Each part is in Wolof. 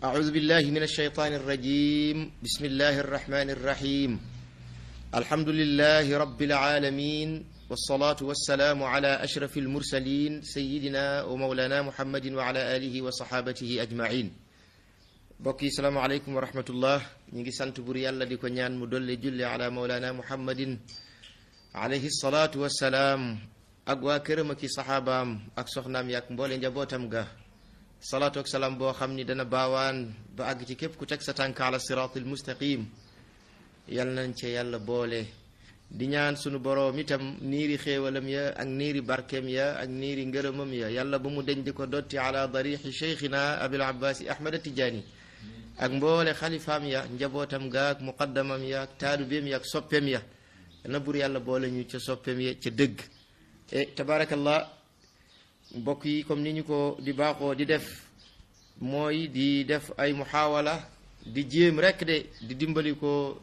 أعوذ بالله من الشيطان الرجيم بسم الله الرحمن الرحيم الحمد لله رب العالمين والصلاة والسلام على أشرف المرسلين سيدنا ومولانا محمد وعلى آله وصحابته أجمعين bokki salaamaaleykum wa rahmatullah ñu ngi sant bur yàlla di ko ñaan mu dolli julli ala mawlana muhammadin alayhi salaatu wassalaam ak waa këram ak i saxaabaam ak soxnaam yaak mboole njabootam ga salaatu ak salaam boo xam ni dana baawaan ba àgg ci képp ku teg sa tànk ala siraatil mustaqim yal nañ ca yàlla boole di ñaan sunu boroom itam niiri xéewalam ya ak niiri barkeem ya ak niiri ngërëmam ya yàlla ba mu deñ di ko dotti ala darixi cheikhina abil abbaasi ahmad tijaani ak mboole xalifaam ya njabootam ga ak muqaddamam ya ak taalubeem ya ak soppeem ya na bur yàlla boole ñu ca soppeem ya ca dëgg e tabaarakallah mbokk yi comme ni ñu ko di baaxoo di def mooy di def ay muhaawala di jéem rekk de di dimbali ko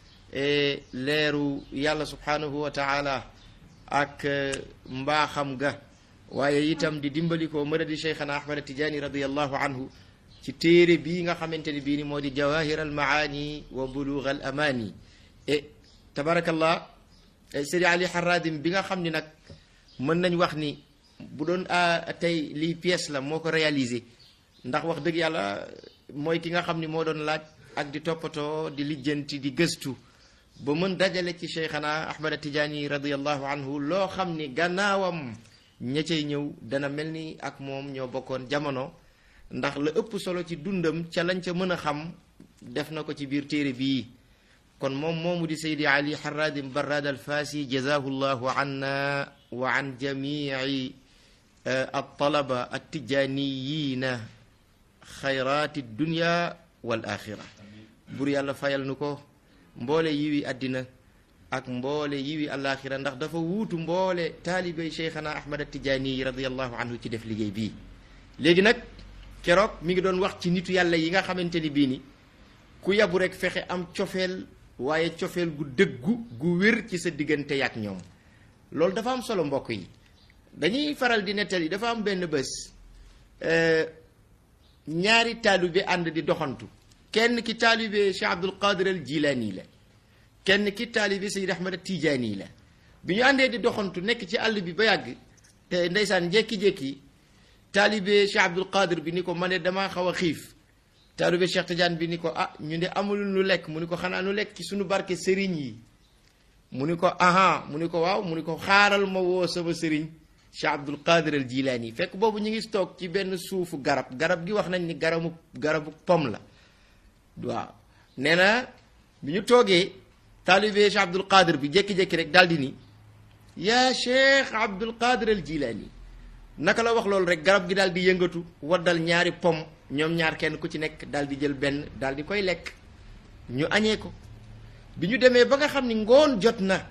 leeru yàlla subhanahu wa taala ak mbaaxam ga waaye itam di dimbali ko madadi cheikhana ahmad tijaani radiallahu anhu ci téere bii nga xamante ni bii ni moo di jawahir al maani wa bulugh al amaani e tabarakallah sëri ali haradim bi nga xam ni nag mën nañ wax ni bu doon tey lii pièce la moo ko réalisé ndax wax dëgg yàlla mooy ki nga xam ni moo doon laaj ak di toppatoo di lijjanti di gëstu ba mën dajale ci cheikhana ahmad tijaani radiallahu anhu loo xam ni gannaawam ña cay ñëw dana mel ni ak moom ñoo bokkoon jamono ndax la ëpp solo ci dundam ca lañ ca mën a xam def na ko ci biir téere bii kon moom moomu di saydi ali haradim barrad al faasi jazahu llahu anna wa an jamii altalaba altijaniyiina xayraati dunya wal axira bur yàlla fayal nu ko mboole yiwi àddina ak mboole yiwi alaxira ndax dafa wuutu mboole taalibey cheikhana ahmad atijaani radiallahu anhu ci def liggéey bii léegi nag keroog mi ngi doon wax ci nitu yàlla yi nga xamante ni bii ni ku yabu rek fexe am cofeel waaye cofeel gu dëggu gu wér ci sa diggante yaak ñoom loolu dafa am solo mbokk yi dañuy faral di nettali dafa am benn bés ñaari taalibe ànd di doxantu kenn ki taalibe Cheikh Abdul Qadir al Jilaani la kenn ki taalibe Sayyid Ahmad Tijaani la bi ñu àndee di doxantu nekk ci àll bi ba yàgg te ndeysaan jékki-jékki taalibe Cheikh Abdul Qadir bi ni ko ma ne damaa xaw a xiif taalibe Cheikh Tidiane bi ni ko ah ñu de amul nu lekk mu ni ko xanaa nu lekk ci suñu barke sëriñ yi mu ni ko aha mu ni ko waaw mu ni ko xaaral ma woo sama sëriñ Cheikh Abdul Qadir al Jilaani fekk boobu ñu ngi toog ci benn suufu garab garab gi wax nañ ni garabu garabu pom la waaw nee na bi ñu toogee taalibe Cheikh Abdul Qadir bi jékki-jékki rek daal di ni yaa Cheikh Abdul Qadir al Jilaani naka la wax loolu rek garab gi daal di yëngatu waddal ñaari pom ñoom ñaar kenn ku ci nekk daal di jël benn daal di koy lekk ñu añee ko bi ñu demee ba nga xam ni ngoon jot na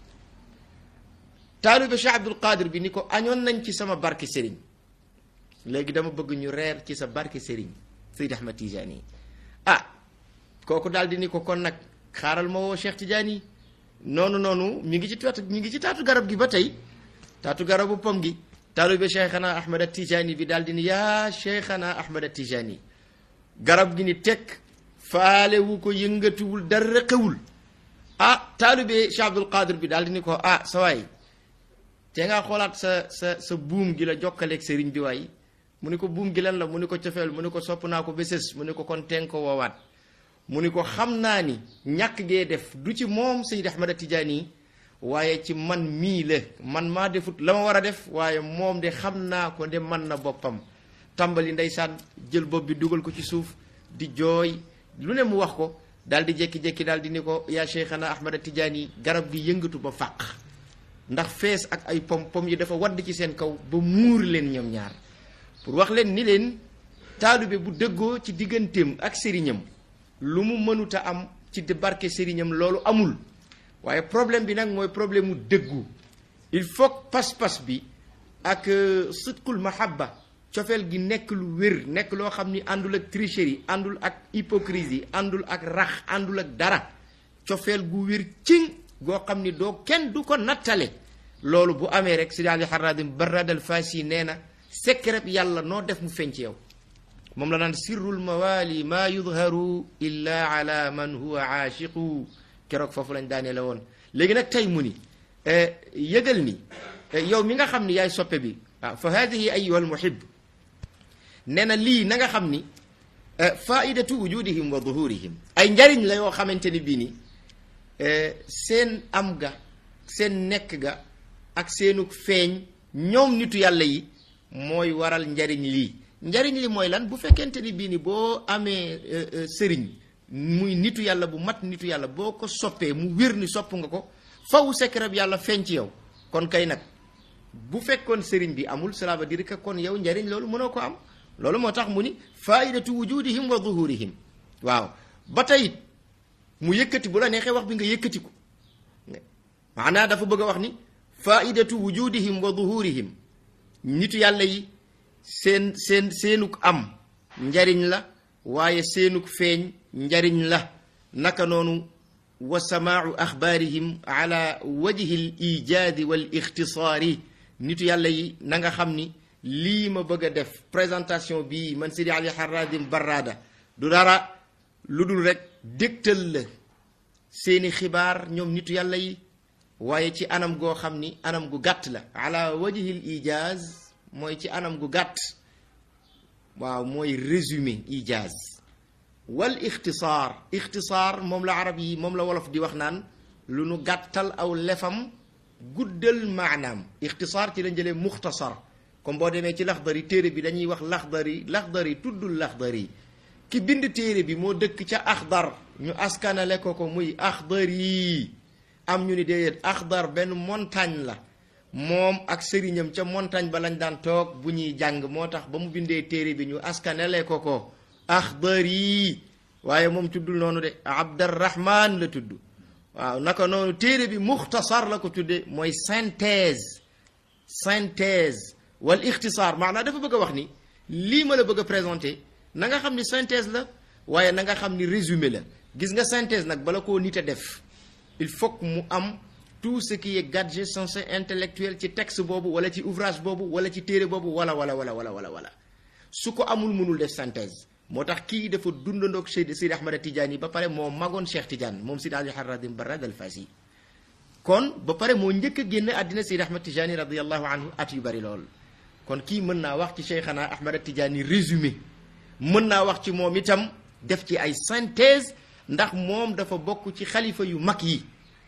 taalibe Cheikh Abdul Qadir bi ni ko añoon nañ ci sama barke Serigne léegi dama bëgg ñu reer ci sa barke Serigne Seydi Ahmad Tijaani ah kooku daal di ni ko kon nag xaaral ma woo Cheikh Tijaani noonu noonu mi ngi ci taatu mi ngi ci taatu garab gi ba tey taatu garabu pom gi taalibe cheikhana ahmad tijaani bi daal di ni yaa cheikhana ahmad tijaani garab gi ni tekk faale wu ko yëngatuwul dara xewul ah taalibe cheikh abdul qadir bi daal di ni ko ah sa waay te ngaa xoolaat sa sa sa buum gi la jokkaleeg sëriñ bi waay mu ni ko buum gi lan la mu ni ko cofeel mu ni ko sopp naa ko béses mu ni ko kon teen ko woowaat mu ni ko xam naa ni ñàkk gee def du ci moom Seydi Ahmad Tijaani waaye ci man mii la man maa defut la ma war a def waaye moom de xam naa ko de man na boppam tàmbali ndeysaan jël bopp bi dugal ko ci suuf di jooy lu ne mu wax ko daal di jékki-jékki daal di ni ko yaa Cheikhana Ahmad Tijaani garab gi yëngatu ba fàq ndax fees ak ay pom pom yi dafa wadd ci seen kaw ba muur leen ñoom ñaar pour wax leen ni leen taalibe bu dëggoo ci digganteem ak sëriñam lu mu mënuta am ci di barke sëriñam loolu amul waaye problème bi nag mooy problème mu dëggu il faut pas-pas bi ak sidqul mahabba cofeel gi nekk lu wér nekk loo xam ni àndul ak tricherie àndul ak hypocrisie àndul ak rax àndul ak dara cofeel gu wér cing goo xam ni doo kenn du ko nattale loolu bu amee rek Sidi Ali Haradim Barrad al Fasi nee na secret yàlla noo def mu feeñ ci yow moom la naan sirrul mawali maa yudharu illa ala man huwa aashiqu keroog foofu lañ daanee la woon léegi nag tey mu ni yëgal ni yow mi nga xam ni yaay soppe bi waaw fa hadihi ayuha almuhib nee na lii na nga xam ni faidatu wujudihim wa duhurihim ay njariñ la yoo xamante ni bii ni seen am ga seen nekk ga ak seenug feeñ ñoom nitu yàlla yi mooy waral njariñ lii njariñ li mooy lan bu fekkente ni bii ni boo amee sëriñ muy nitu yàlla bu mat nitu yàlla boo ko soppee mu wér ni sopp nga ko faw secret bi yàlla feeñ ci yow kon kay nag bu fekkoon sëriñ bi amul cela veut dire que kon yow njariñ loolu mënoo ko am loolu moo tax mu ni faidatu wujudihim wa zuhurihim waaw ba tey it mu yëkkati bu la neexee wax bi nga yëkkati ko maanaa dafa bëgg a wax ni faidatu wujudihim wa zuhurihim nitu yàlla yi seen seen seenuk am njariñ la waaye seenuk feeñ njariñ la naka noonu wa samaau axbaarihim ala wajhi l ijaadi wal ixtisaari nitu yàlla yi na nga xam ni lii ma bëgg a def présentation bii man Sidi Ali Haradim Barrada du dara lu dul rek dégtal la seeni xibaar ñoom nitu yàlla yi waaye ci anam goo xam ni anam gu gàtt la ala wajhi l ijaaz mooy ci anam gu gàtt waaw mooy résumé ijaaz wal ixtisaar ixtisaar moom la arab yi moom la wolof di wax naan lu nu gàttal aw lefam guddal maanaam ixtisaar ci lañ jëlee muxtasar comme boo demee ci laxdari téere bi dañuy wax laxdari laxdari tuddul laxdari ki bind téere bi moo dëkk ca axdar ñu askanale ko ko muy axdari am ñu ni déedéet axdar benn montagne la moom ak sëriñam ca montagne ba lañ daan toog bu ñuy jàng moo tax ba mu bindee téere bi ñu askanale ko ko axdari waaye moom tuddul noonu de abdarrahman la tudd waaw naka noonu téere bi muxtasar la ko tudde mooy synthèse synthèse wal ixtisaar maanaam dafa bëgg a wax ni lii ma la bëgg a présenté na nga xam ni synthèse la waaye na nga xam ni résumé la gis nga synthèse nag bala koo nit a def il faut que mu am tout ce qui est gadget censé intellectuel ci texte boobu wala ci ouvrage boobu wala ci téere boobu wala wala wala wala wala wala su ko amul mënul def synthèse moo tax kii dafa dundandoog Seydi Sidi Ahmad Tidiane yi ba pare moo magoon Cheikh Tidiane moom Sidi Ali Haradim Barrad al Fasi kon ba pare moo njëkk a génn àddina Sidi Ahmad Tidiane radiallahu anhu at yu bari lool kon kii mën naa wax ci Cheikhana Ahmad Tidiane résumé mën naa wax ci moom itam def ci ay synthèse ndax moom dafa bokk ci xalifa yu mag yi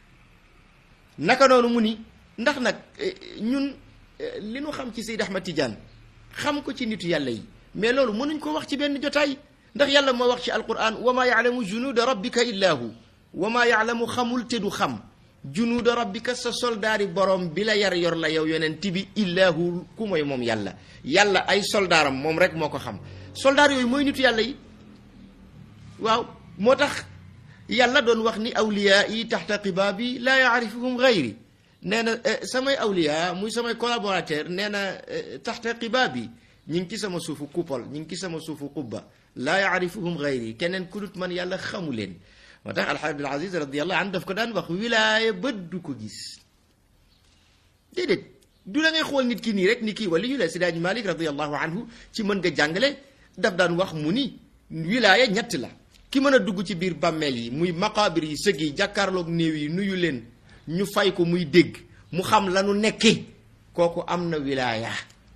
naka noonu mu ni ndax nag ñun li nu xam ci Seydi Ahmad Tidiane xam ko ci nitu yàlla yi mais loolu mënuñ ko wax ci benn jotaay ndax yàlla moo wax ci alquran wa maa yaalamu junuuda rabbika illa hu wa maa yaalamu xamul te du xam junuuda rabbika sa soldaari borom bi la yar yor la yow yonent bi illa hu ku mooy moom yàlla yàlla ay soldaaram moom rek moo ko xam soldaar yooyu mooy nitu yàlla yi waaw moo tax yàlla doon wax ni awliyaa yi taxta qibaabi laa yaarifuhum gayri nee na samay awliyaa muy samay collaborateur nee na taxta qibaabi ñi ngi ci sama suufu coupole ñi ngi ci sama suufu qubba laa yaarifuhum gayri keneen ku dut man yàlla xamu leen moo tax alxaaj abdul aziz radiallahu anhu daf ko daan wax wilaaya bët du ko gis déedéet du la ngay xool nit ki nii rek ni kii wala yu la sidaaji malik radiallahu anhu ci mën nga jàngale daf daan wax mu ni wilaaya ñett la ki mën a dugg ci biir bàmmeel yi muy maqaabir yi sëg yi jàkkaarloog néew yi nuyu leen ñu fay ko muy dégg mu xam lanu nekke kooku am na wilaaya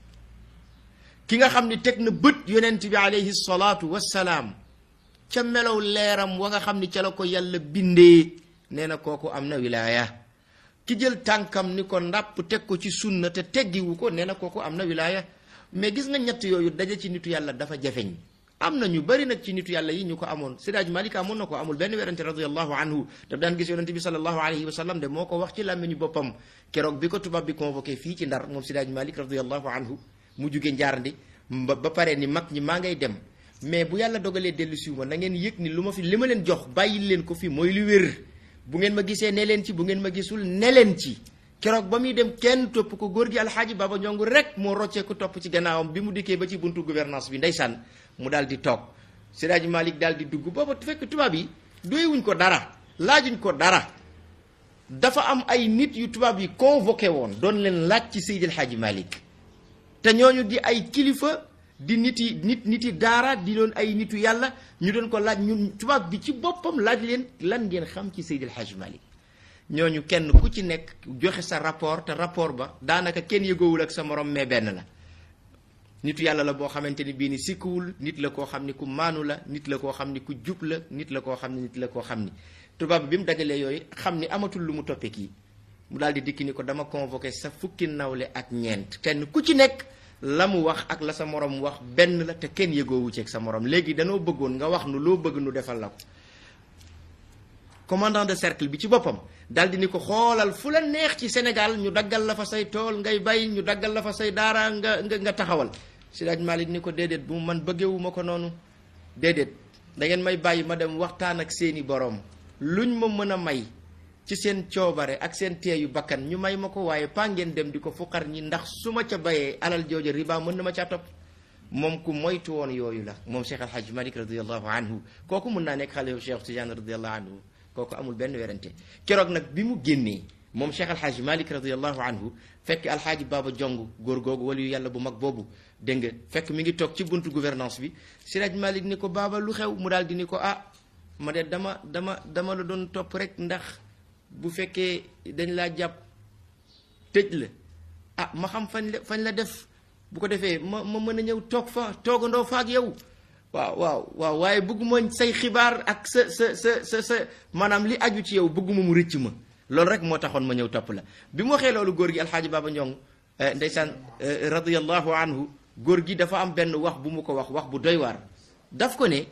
ki nga xam ni teg na bët yonent bi alayhi salaatu wassalaam ca melow leeram wa nga xam ni ca la ko yàlla bindee nee na kooku am na wilaaya ki jël tànkam ni ko ndàpp teg ko ci sunna te teggiwu ko nee na kooku am na wilaaya mais gis nga ñett yooyu daje ci nitu yàlla dafa jafeñ am na ñu bari nag ci nitu yàlla yi ñu ko amoon Sidaaj Malik amoon na ko amul benn werante radiallahu anhu daf daan gis yonente bi salallahu alayhi wa sallam de moo ko wax ci làmmiñu boppam keroog bi ko tubaab bi convoqué fii ci ndar moom Sidaaj Malik radiallahu anhu mu jóge njaarandi ba ba pare ni mag ñi maa ngay dem mais bu yàlla dogalee dellu siw ma na ngeen yëg ni lu ma fi li ma leen jox bàyyi leen ko fi mooy lu wér bu ngeen ma gisee ne leen ci bu ngeen ma gisul ne leen ci keroog ba muy dem kenn topp ko góor gi alxaaji Baba Ñongu rek moo roccee ko topp ci gannaawam bi mu dikkee ba ci buntu gouvernance bi ndeysaan mu daal di toog Siraaji Malik daal di dugg booba fekk tubaab yi doyewuñ ko dara laajuñ ko dara dafa am ay nit yu tubaab yi convoqué woon doon leen laaj ci Seydil Xaaji Malik te ñooñu di ay kilifa di nit yi nit nit yi daara di doon ay nitu yàlla ñu doon ko laaj ñun tubaab bi ci boppam laaj leen lan ngeen xam ci Seydil Hadj Malick ñooñu kenn ku ci nekk joxe sa rapport te rapport ba daanaka kenn yëgoowul ak sa morom mais benn la nitu yàlla la boo xamante ni bii ni sikkuwul nit la koo xam ni ku maanu la nit la koo xam ni ku jub la nit la koo xam ni nit la koo xam ni tubaab bi bi mu dajalee yooyu xam ni amatul lu mu toppee kii mu daal di dikki ni ko dama convoqué sa fukki nawle ak ñeent kenn ku ci nekk la mu wax ak la sa morom wax benn la te kenn yëgoowu ci ak sa morom léegi danoo bëggoon nga wax nu loo bëgg nu defal la ko commandant de cercle bi ci boppam daal di ni ko xoolal fu la neex ci Sénégal ñu daggal la fa say tool ngay bay ñu daggal la fa say daara nga nga nga taxawal Siraaj Malik ni ko déedéet bu man bëggewuma ko noonu déedéet da ngeen may bàyyi ma dem waxtaan ak seeni boroom luñ ma mën a may ci seen coobare ak seen teeyu bakkan ñu may ma ko waaye paa ngeen dem di ko fuqar ñi ndax su ma ca bayee alal jooja riba mën na ma caa topp moom ku moytu woon yooyu la moom Cheikh Al Hadj Malik radiallahu anhu kooku mun naa nekk xale yu Cheikh Tidiane radiallahu anhu kooku amul benn werante keroog nag bi mu génnee moom Cheikh Al Hadj Malik radiallahu anhu fekk alxaaji Baba Jong góor googu wala yu yàlla bu mag boobu dégg nga fekk mi ngi toog ci buntu gouvernance bi Siraj Malik ni ko Baba lu xew mu daal di ni ko ah ma de dama dama dama la doon topp rek ndax bu fekkee dañ laa jàpp tëj la ah ma xam fañ la fañ la def bu ko defee ma ma mën a ñëw toog fa toogandoo fa ak yow waaw waaw waaw waaye bëgguma say xibaar ak sa sa sa sa sa maanaam li aju ci yow bëgguma mu rëcc ma loolu rek moo taxoon ma ñëw topp la bi mu waxee loolu góor gi alxaaji Baba Njong ndeysaan radiyallahu anhu góor gi dafa am benn wax bu mu ko wax wax bu doy waar daf ko ne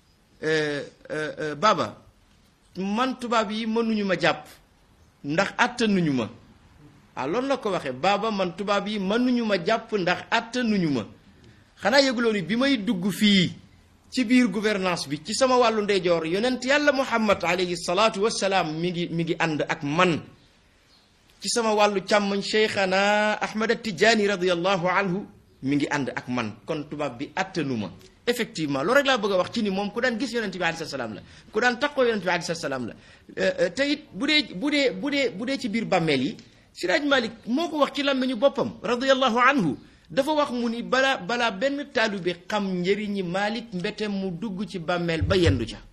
Baba man tubaab yi mënuñu ma jàpp ndax attanuñu ma ah loolu la ko waxee Baba man tubaab yi mënuñu ma jàpp ndax attanuñu ma xanaa yëguloo ni bi may dugg fii ci biir gouvernance bi ci sama wàllu ndeyjoor yonent yàlla muhammad alayhi salaatu wassalaam mi ngi mi ngi ànd ak man ci sama wàllu càmmoñ cheikhana ahmad tijaani radiallahu anhu mi ngi ànd ak man kon tubaab bi attanu ma effectivement loolu rek laa bëgg a wax ci ni moom ku daan gis yonent bi alayhi salaam la ku daan taqoo yonent bi alayhi salaam la te it bu dee bu dee bu dee bu dee ci biir bàmmeel yi siraaj malik moo ko wax ci làmmiñu boppam radiallahu anhu dafa wax mu ni balaa balaa benn taalibe xam njëriñi Malik mbete mu dugg ci bàmmeel ba yendu ca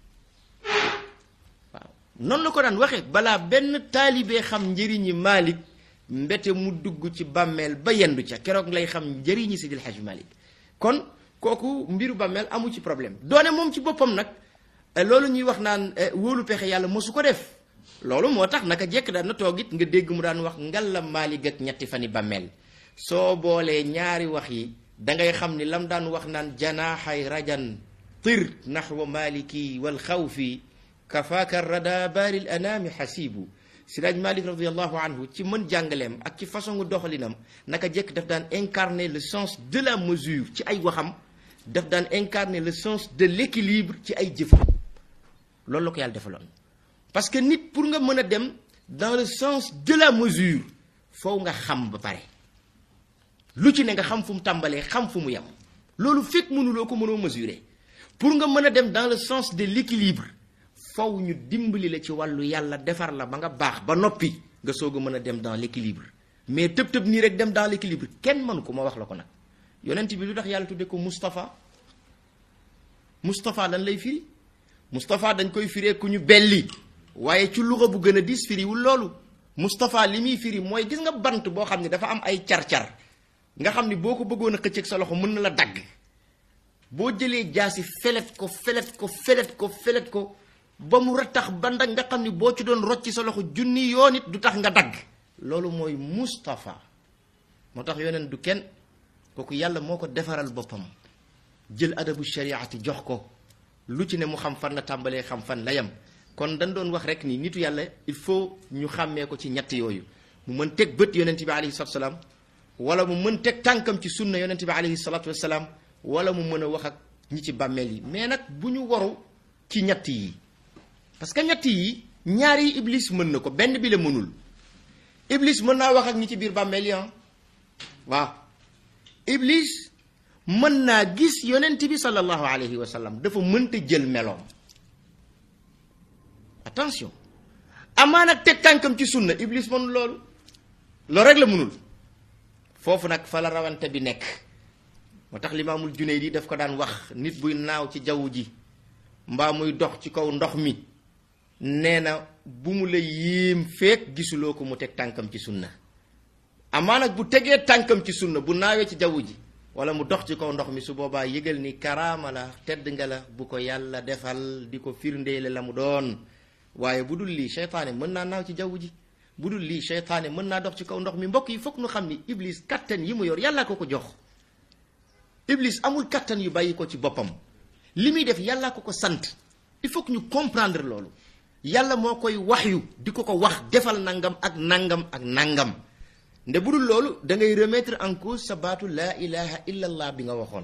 waaw noonu la ko daan waxee balaa benn taalibe xam njëriñi Malik mbete mu dugg ci bàmmeel ba yendu ca keroog lay xam njëriñi Sidil Hajj Malik kon kooku mbiru bàmmeel amu ci problème doone moom ci boppam nag loolu ñuy wax naan wóolu pexe yàlla mosu ko def loolu moo tax naka jekk daan na toog it nga dégg mu daan wax ngalla Malik ak ñetti fani bàmmeel soo boolee ñaari wax yi dangay xam ni lam daan wax naan janaaxay rajan tir naxwa maliki wal xawfi kafaaka rada baaril anaami xasiibu siraaj malik radiallahu anhu ci mën jàngaleem ak ci façon doxalinam naka jekk daf daan incarner le sens de la mesure ci ay waxam daf daan incarner le sens de l'équilibre ci ay jëfam loolu la ko yàlla defaloon parce que nit pour nga mën a dem dans le sens de la mesure foo nga xam ba pare lu ci ne nga xam fu mu tàmbalee xam fu mu yem loolu fekk mënuloo ko mënoo mesurer pour nga mën a dem dans le sens de l'équilibre faw ñu dimbali la ci wàllu yàlla defar la ba nga baax ba noppi nga soog a mën a dem dans l'équilibre mais tëb tëb nii rek dem dans l'équilibre kenn mënu ko ma wax la ko nag yonent bi lu tax yàlla tudde ko Moustapha Moustapha lan lay firi Moustapha dañ koy firee ku ñu belli waaye ci luxa bu gën a dis firiwul loolu Moustapha li muy firi mooy gis nga bant boo xam ne dafa am ay car-car nga xam ni boo ko bëggoon a xëcc ak sa loxo mën na la dagg boo jëlee jaasi felet ko felet ko felet ko felet ko ba mu rattax bandak nga xam ni boo ci doon rocci sa loxo junni yoon it du tax nga dagg loolu mooy Moustapha moo tax yoneen du kenn kooku yàlla moo ko defaral boppam jël adabu shariati jox ko lu ci ne mu xam fan la tàmbalee xam fan la yem kon dañ doon wax rek ni nitu yàlla il faut ñu xàmmee ko ci ñett yooyu mu mën teg bët yonent bi alayhi salatu salaam wala mu mën teg tànkam ci sunna yonent bi alayhi salatu wasalaam wala mu mën a wax ak ñi ci bàmmeel yi mais nag bu ñu waru ci ñett yi parce que ñett yi ñaari iblis mën na ko benn bi la mënul iblis mën naa wax ak ñi ci biir bàmmeel yi waaw iblis mën naa gis yonent bi sallallahu alayhi wa sallam dafa mënta jël meloom attention amaa nag teg tànkam ci sunna iblis mënul loolu loolu rek la mënul foofu nag fa la rawante bi nekk moo tax limaamul Junayd daf ko daan wax nit buy naaw ci jaww ji mbaa muy dox ci kaw ndox mi nee na bu mu la yéem feek gisuloo ko mu teg tànkam ci sunna amaa nag bu tegee tànkam ci sunna bu naawee ci jaww ji wala mu dox ci kaw ndox mi su boobaa yëgal ni karaama la tedd nga la bu ko yàlla defal di ko firndeele la mu doon waaye bu dul lii seytaane mën naa naaw ci jaww ji bu dul lii seytaane mën naa dox ci kaw ndox mi mbokk yi foog nu xam ni iblis kattan yi mu yor yàlla ko ko jox iblis amul kattan yu bàyyi ko ci boppam li muy def yàlla ko ko sant il faut que ñu comprendre loolu yàlla moo koy wax yu di ko ko wax defal nangam ak nangam ak nangam nde bu dul loolu da ngay remettre en cause sa baatu laa ilaha illa allah bi nga waxoon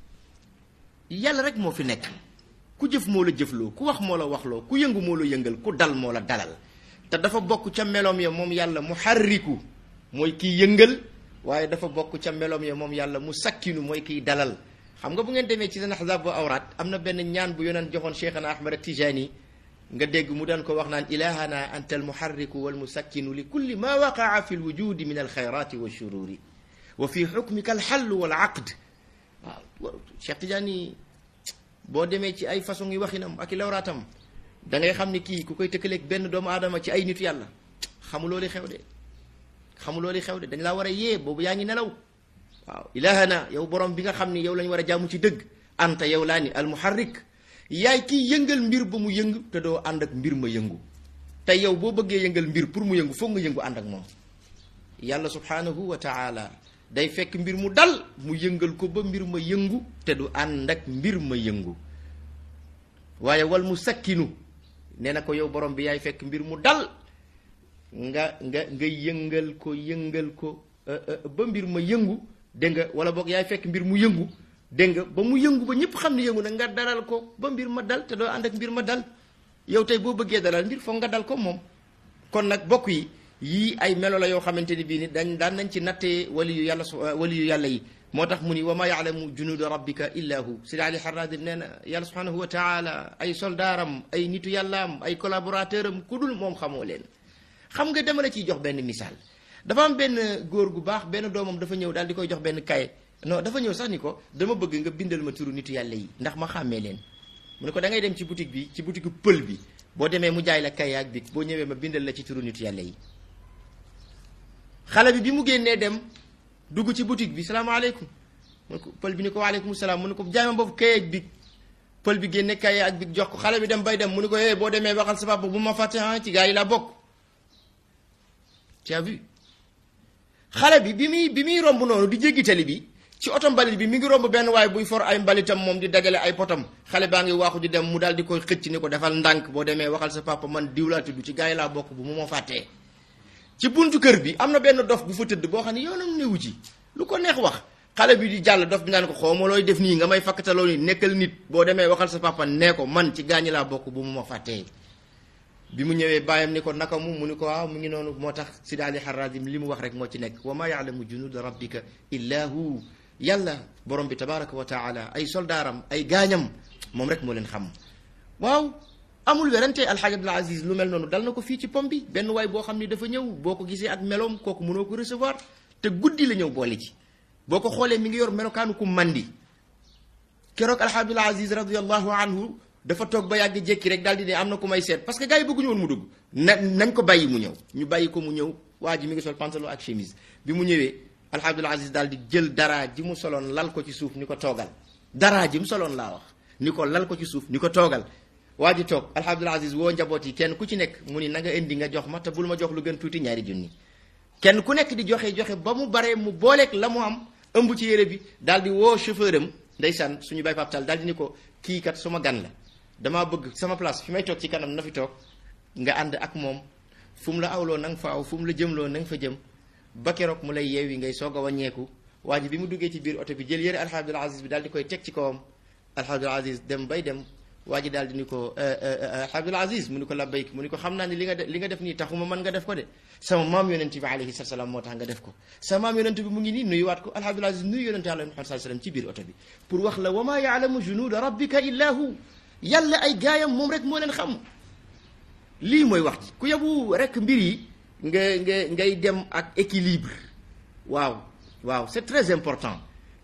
yàlla rek moo fi nekk ku jëf moo la jëfloo ku wax moo la waxloo ku yëngu moo la yëngal ku dal moo la dalal te dafa bokk ca meloom ya moom yàlla mu xarriku mooy kiy yëngal waaye dafa bokk ca meloom ya moom yàlla mu sakkinu mooy kiy dalal xam nga bu ngeen demee ci seen ahzaab bu awraat am na benn ñaan bu yoneen joxoon cheikhana ahmad tijani nga dégg mu daan ko wax naan ilahana anta almuharriku walmusakkinu li kulli ma waqaa fi lwujudi min alxayrati walshururi wa fi xukmika alxallu walaqd waaw cheikh tijani boo demee ci ay façon yi waxinam ak i lawraatam da ngay xam ni kii ku koy tëkkaleeg benn doomu aadama ci ay nitu yàlla xamuloo li xew de xamuloo li xew de dañ laa war a yee boobu yaa ngi nelaw waaw ilahana yow borom bi nga xam ni yow lañ war a jaamu ci dëgg anta yow laa ni almuharrik yaay kiy yëngal mbir ba mu yëngu te doo ànd ak mbir ma yëngu te yow boo bëggee yëngal mbir pour mu yëngu foog nga yëngu ànd ak moom yàlla subhanahu wa taala day fekk mbir mu dal mu yëngal ko ba mbir ma yëngu te du ànd ak mbir ma yëngu waaye wal mu sakkinu nee na ko yow borom bi yaay fekk mbir mu dal nga nga nga yëngal ko yëngal ko ba mbir ma yëngu dégg nga wala boog yaay fekk mbir mu yëngu dégg nga ba mu yëngu ba ñëpp xam ne yëngu na nga dalal ko ba mbir ma dal te doo ànd ak mbir ma dal yow tey boo bëggee dalal mbir foog nga dal ko moom kon nag bokk yi yii ay melo la yoo xamante ni bii ni dañ daan nañ ci nattee wali yu yàlla wali yu yàlla yi moo tax mu ni wa ma yaalamu junuuda rabbika illa hu sidi ali harradim nee na yàlla subhanahu wa taala ay soldaaram ay nitu yàllaam ay collaborateur am ku dul moom xamoo leen xam nga dama la ciy jox benn misaal dafa am benn góor gu baax benn doomam dafa ñëw daal di koy jox benn kaye non dafa ñëw sax ni ko dama bëgg nga bindal ma turu nitu yàlla yi ndax ma xàmmee leen mu ne ko da ngay dem ci boutique bi ci boutique pël bi boo demee mu jaay la kaye ak bi boo ñëwee ma bindal la ci turu nitu yàlla yi xale bi bi mu génnee dem dugg ci boutique bi salaamaaleykum mu ne ko pël bi ni ko waaleykum salaam mu ne ko jaay ma boobu kaye ak bi pël bi génne kaye ak bi jox ko xale bi dem bay dem mu ne ko eh boo demee waxal sa papa bu ma fàtte ah ci gaa yi laa bokk tu as vu xale bi bi muy bi muy romb noonu di jéggi tali bi ci oto mbalit bi mi ngi romb benn waaye buy for ay mbalitam moom di dagale ay potam xale baa ngi waaxu di dem mu daal di koy xëcc ni ko defal ndànk boo demee waxal sa papa man diw laa tudd ci gaa yi laa bokk bu mu ma fàttee ci buntu kër bi am na benn dof bu fa tëdd boo xam ne yoonam newu ci lu ko neex wax xale bi di jàll dof bi naan ko xawma looy def nii nga may fakkataloo ni nekkal nit boo demee waxal sa papa nee ko man ci gaañi laa bokk bu mu ma fàttee bi mu ñëwee bàyyam ni ko naka mu mu ni ko waaw mu ngi noonu moo tax Sidi Ali Harazim li mu wax rek moo ci nekk wa ma yaalamu junuuda rabbika illa hu yàlla borom bi tabaraka wa taala ay soldaaram ay gaañam moom rek moo leen xam waaw amul werante alxaaj Abdul Aziz lu mel noonu dal na ko fii ci pom bi benn waay boo xam ni dafa ñëw boo ko gisee ak meloom kooku mënoo ko recevoir te guddi la ñëw boole ci boo ko xoolee mi ngi yor melokaanu ku mandi keroog alxaaj Abdul Aziz radiallahu anhu dafa toog ba yàgg jékki rek daal di ne am na ku may seet parce que gars yi bëgguñu woon mu dugg na nañ ko bàyyi mu ñëw ñu bàyyi ko mu ñëw waa ji mi ngi sol pantalon ak chemise bi mu ñëwee alxaaj Abdul Aziz daal di jël dara ji mu soloon lal ko ci suuf ni ko toogal dara ji mu soloon laa wax ni ko lal ko ci suuf ni ko toogal waa ji toog alxaaj Abdul Aziz woo njaboot yi kenn ku ci nekk mu ni na nga indi nga jox ma te bul ma jox lu gën tuuti ñaari junni kenn ku nekk di joxe joxe ba mu baree mu booleeg la mu am ëmb ci yére bi daal di woo chauffeur am ndeysaan suñu bay paptal daal di ni ko kii kat suma gan la damaa bëgg sama place fi may toog ci kanam na fi toog nga ànd ak moom fu mu la awloo na nga fa aw fu mu la jëmloo na nga fa jëm ba keroog mu lay yeewi ngay soog a wàññeeku waa ji bi mu duggee ci biir oto bi jël yëre alxaaj Abdul Aziz bi daal di koy teg ci kawam alxaaj Abdul Aziz dem bay dem waa ji daal di ni ko alxaaj Abdul Aziz mu ni ko labbayk mu ni ko xam naa ni li nga def li nga def nii taxuma man nga def ko de sama maam yonent bi alayhi salaam moo tax nga def ko sama maam yonent bi mu ngi nii nuyuwaat ko alxaaj Abdul Aziz nuyu yonent Yàlla Muhammad sallallahu alayhi wasallam ci biir oto bi pour wax la wa maa yaalamu junuuda rabbika illa hu yàlla ay gaayam moom rek moo leen xam lii mooy wax ji ku yebu rek mbir yi nga nga ngay dem ak équilibre waaw waaw c'est très important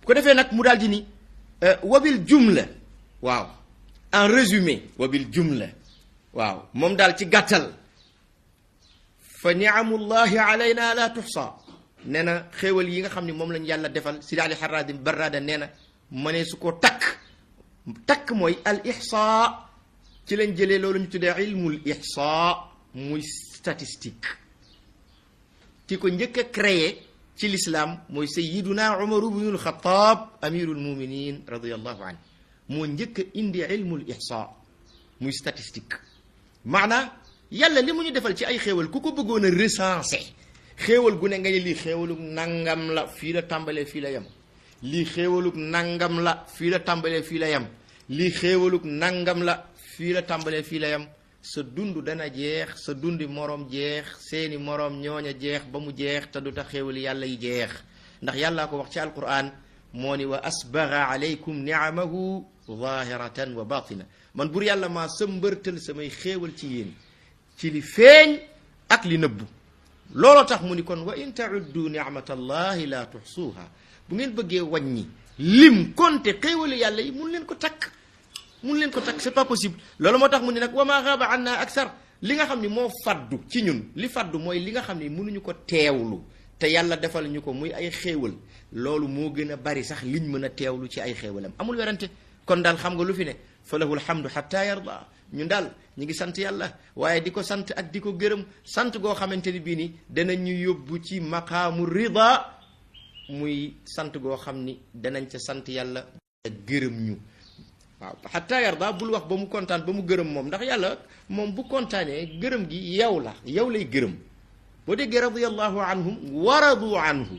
ko defee nag mu daal di ni wabil jumla waaw en résumé wabil jumla waaw moom daal ci gàttal fa niamullahi alayna la tuxsa nee na xéewal yi nga xam ne moom lañ yàlla defal si daali xaraadim barraada nee na mënee su ko takk takk mooy al ixsa ci lañ jëlee loolu ñu tuddee ilmul ixsa muy statistique ki ko njëkk a créé ci l'islam mooy sayiduna umaru bnul xataab amirul muminin radiallahu anhu moo njëkk a indi ilmul ixsa muy statistique maanaa yàlla li mu ñu defal ci ay xéewal ku ko bëggoon a recensé xéewal gu ne nga ne lii xéewalug nangam la fii la tàmbalee fii la yem lii xéewalug nangam la fii la tàmbalee fii la yem lii xéewalug nangam la fii la tàmbalee fii la yem sa dund dana jeex sa dundi moroom jeex seeni moroom ñooña jeex ba mu jeex te du tax xéewali yàlla yi jeex ndax yàllaa ko wax ci alquran moo ni wa asbaga alaykum niamahu zahiratan wa batina man bur yàlla maa sa mbërtal samay xéewal ci yéen ci li feeñ ak li nëbbu looloo tax mu ni kon wa in tauddu nicmatallahi la tuxsuuha bu ngeen bëggee wàññi lim konte xéewali yàlla yi mun leen ko takk mun leen ko takk c'est pas possible loolu moo tax mu ni nag wa ma xaaba an na aksar li nga xam ni moo faddu ci ñun li faddu mooy li nga xam ni mënuñu ko teewlu te yàlla defal ñu ko muy ay xéewal loolu moo gën a bari sax liñ mën a teewlu ci ay xéewalam amul werante kon daal xam nga lu fi ne fa lahu alhamdu xatta yarda ñun daal ñu ngi sant yàlla waaye di ko sant ak di ko gërëm sant goo xamante ni bii ni danañ ñu yóbbu ci maqaamu rida muy sant goo xam ni danañ ca sant yàlla gërëm ñu waaw xatta yarda bul wax ba mu kontaan ba mu gërëm moom ndax yàlla moom bu kontaanee gërëm gi yow la yow lay gërëm boo déggee radiyallahu anhum wa radu anhu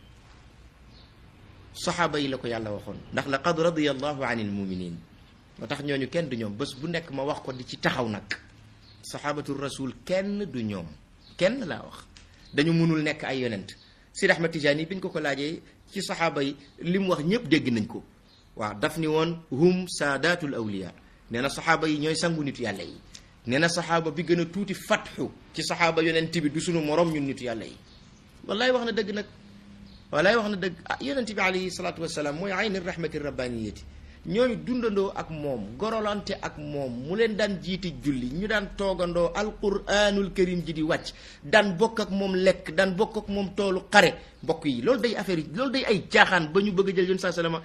saxaaba yi la ko yàlla waxoon ndax laqad radiyallahu anil muminin moo tax ñooñu kenn du ñoom bés bu nekk ma wax ko di ci taxaw nag saxaabatu rasul kenn du ñoom kenn laa wax dañu mënul nekk ay yonent Sidi Ahmad Tijaani bi ñu ko ko laajee ci saxaaba yi li mu wax ñëpp dégg nañ ko waaw daf ni woon hum saadatul awliya nee na saxaaba yi ñooy sangu nitu yàlla yi nee na saxaaba bi gën a tuuti fatxu ci saxaaba yonent bi du sunu morom ñun nitu yàlla yi wallaay wax na dëgg nag wallaay wax na dëgg ah yonent bi alayhi salaatu wasalaam mooy ayni rahmati rabbaniyati ñooñu dundandoo ak moom gorolante ak moom mu leen daan jiiti julli ñu daan toogandoo alquranul karim ji di wàcc daan bokk ak moom lekk daan bokk ak moom toolu xare mbokk yi loolu day affaire yi loolu day ay caaxaan ba ñu bëgg a jël yoon saa salama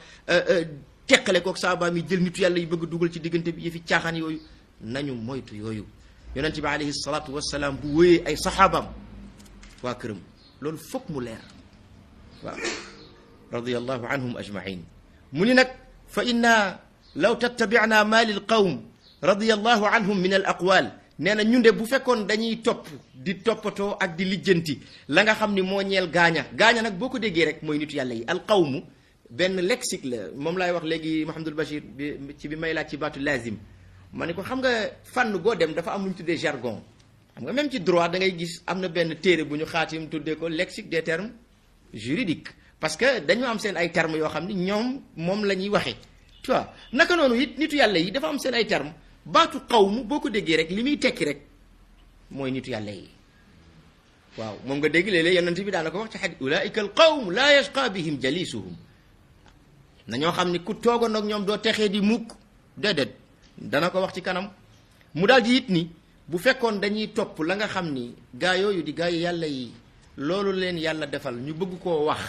teqale kook saabaam yi jël nitu yàlla yi bëgg dugal ci diggante bi yëfi caaxaan yooyu nañu moytu yooyu yonent bi alayhi salaatu wasalaam bu wéyee ay saxaabaam waa këram loolu foog mu leer waaw radiyallahu anhum ajmain mu ni nag fa inna law tattabicna ma lil qawm radiallahu anhum min al aqwal nee na ñun de bu fekkoon dañuy topp di toppatoo ak di lijjanti la nga xam ni moo ñeel gaaña gaaña nag boo ko déggee rek mooy nitu yàlla yi al qawmu benn lexique la moom laay wax léegi Mahamadul Bachir bi ci bi may laaj ci baatu lazim ma ne ko xam nga fànn goo dem dafa am lu ñu tuddee jargon xam nga même ci droit da ngay gis am na benn téere bu ñu xaatim tuddee ko lexique des termes juridiques parce que dañu am seen ay termes yoo xam ni ñoom moom la ñuy waxee tu vois naka noonu it nitu yàlla yi dafa am seen ay termes baatu qawmu boo ko déggee rek li muy tekki rek mooy nitu yàlla yi waaw moom nga dégg léeg-léeg yonent bi daana ko wax ci xadis ulaika al qawm laa yashqa bihim jalisuhum na ñoo xam ni ku toogoon ak ñoom doo texee di mukk déedéet dana ko wax ci kanam mu daal di it ni bu fekkoon dañuy topp la nga xam ni gaa yooyu di gaa yi yàlla yi loolu leen yàlla defal ñu bëgg koo wax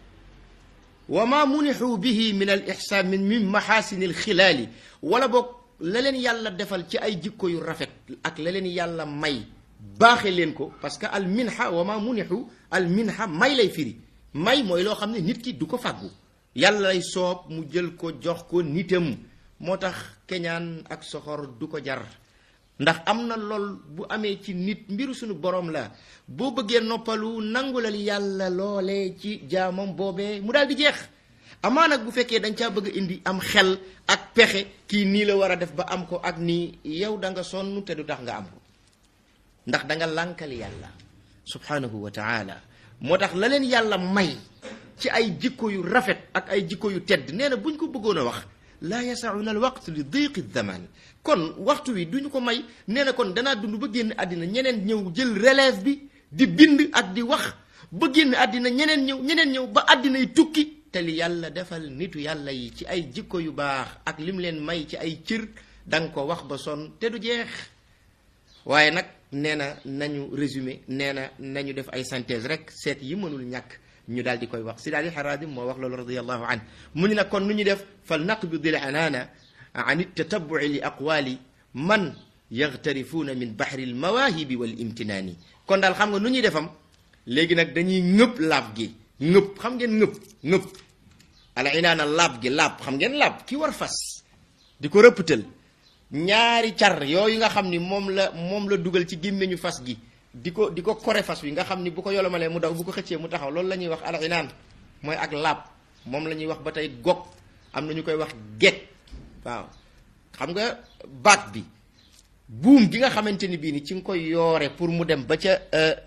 wa ma munixu bihi min al ixsaan min min maxaasini al xilaali wala boog la leen yàlla defal ci ay jikko yu rafet ak la leen yàlla may baaxe leen ko parce que al minha wa ma munixu al minha may lay firi may mooy loo xam ne nit ki du ko fàggu yàlla lay soob mu jël ko jox ko nitam moo tax keñaan ak soxor du ko jar ndax am na lool bu amee ci nit mbiru suñu borom la boo bëggee noppalu nangulal yàlla loole ci jaamam boobee mu daal di jeex amaa nag bu fekkee dañ caa bëgg a indi am xel ak pexe kii nii la war a def ba am ko ak nii yow da nga sonn te du tax nga am ko ndax da nga lànkal yàlla subhanahu wa taala moo tax la leen yàlla may ci ay jikko yu rafet ak ay jikko yu tedd nee na buñ ko bëggoon a wax laa yasauna al waqt li diqi zaman kon waxtu wi duñu ko may nee na kon danaa dund ba génn àddina ñeneen ñëw jël relève bi di bind ak di wax ba génn àddina ñeneen ñëw ñeneen ñëw ba àddina yi tukki te li yàlla defal nitu yàlla yi ci ay jikko yu baax ak lim leen may ci ay cër da nga ko wax ba sonn te du jeex waaye nag nee na nañu résumé nee na nañu def ay synthèse rek seet yi mënul ñàkk ñu daal di koy wax si daal di xaraadim moo wax loolu radiallahu an mu ñu nag kon nu ñu def fal naqbid al anaana an ittatabuci li aqwali man yaxtarifuuna min baxri al mawaahibi wal imtinaani kon daal xam nga nu ñuy defam léegi nag dañuy ngëpp laab gi ngëpp xam ngeen ngëpp ngëpp ala inaana laab gi laab xam ngeen laab ki war fas di ko rëpptal ñaari car yooyu nga xam ni moom la moom la dugal ci gémmiñu fas gi di ko di ko kore fas wi nga xam ni bu ko yolomalee mu daw bu ko xëccee mu taxaw loolu la ñuy wax al inaan mooy ak laab moom la ñuy wax ba tey gog am na ñu koy wax get waaw xam nga baat bi buum gi nga xamante ni bii ni ci nga koy yoore pour mu dem ba ca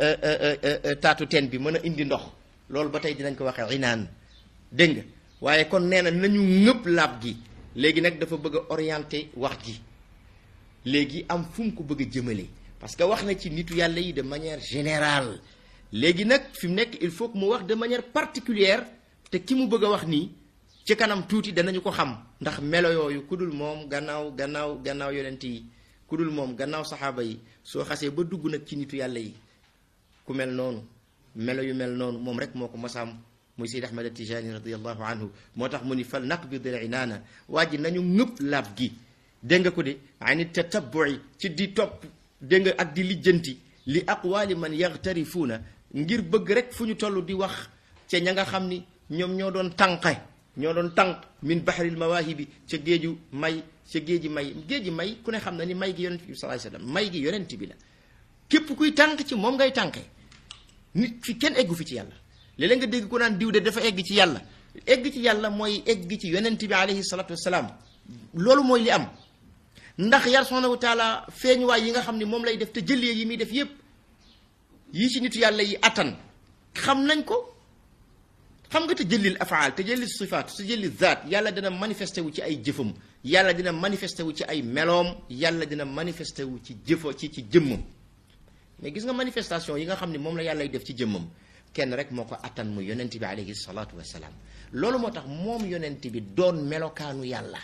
taatu teen bi mën a indi ndox loolu ba tey dinañ ko waxee inaan dégg nga waaye kon nee na nañu ngëpp laab gi léegi nag dafa bëgg a orienté wax ji léegi am fu mu ko bëgg a jëmale parce que wax na ci nitu yàlla yi de manière générale léegi nag fi mu nekk il faut que mu wax de manière particulière te ki mu bëgg a wax nii ci kanam tuuti danañu ko xam ndax melo yooyu ku dul moom gannaaw gannaaw gannaaw yonent yi ku dul moom gannaaw saxaaba yi soo xasee ba dugg nag ci nitu yàlla yi ku mel noonu melo yu mel noonu moom rek moo ko masaam muy Seyd Ahmad Tijani radiallahu anhu moo tax mu ni fal naqbid al inaana waa ji nañu ngëpp laab gi dégg nga ko de ani tatabui ci di topp dégg nga ak di lijjanti li aqwaali man yaxtarifuuna ngir bëgg rek fu ñu toll di wax ca ña nga xam ni ñoom ñoo doon tànqe ñoo doon tànq min bahril mawaahibi ca géeju may ca géeji may géeji may ku ne xam na ni may gi yonent bi sallallahu alayhi wasallam may gi yonent bi la képp kuy tànq ci moom ngay tànqe nit fi kenn eggu fi ci yàlla léeg-léeg nga dégg ku naan diw de dafa egg ci yàlla egg ci yàlla mooy egg ci yonent bi alayhi salatu wasalaam loolu mooy li am ndax yar subhanahu wa taala feeñuwaay yi nga xam ne moom lay def te jëlee yi muy def yépp yi ci nitu yàlla yi attan xam nañ ko xam nga te jëlil afaal te jëlil sifaat te jëlil zaat yàlla dina manifesté wu ci ay jëfam yàlla dina manifesté wu ci ay meloom yàlla dina manifesté wu ci jëfa ci ci jëmmam mais gis nga manifestation yi nga xam ne moom la yàllay def ci jëmmam kenn rek moo ko attan mu yonent bi alayhi salaatu wasalaam loolu moo tax moom yonent bi doon melokaanu yàlla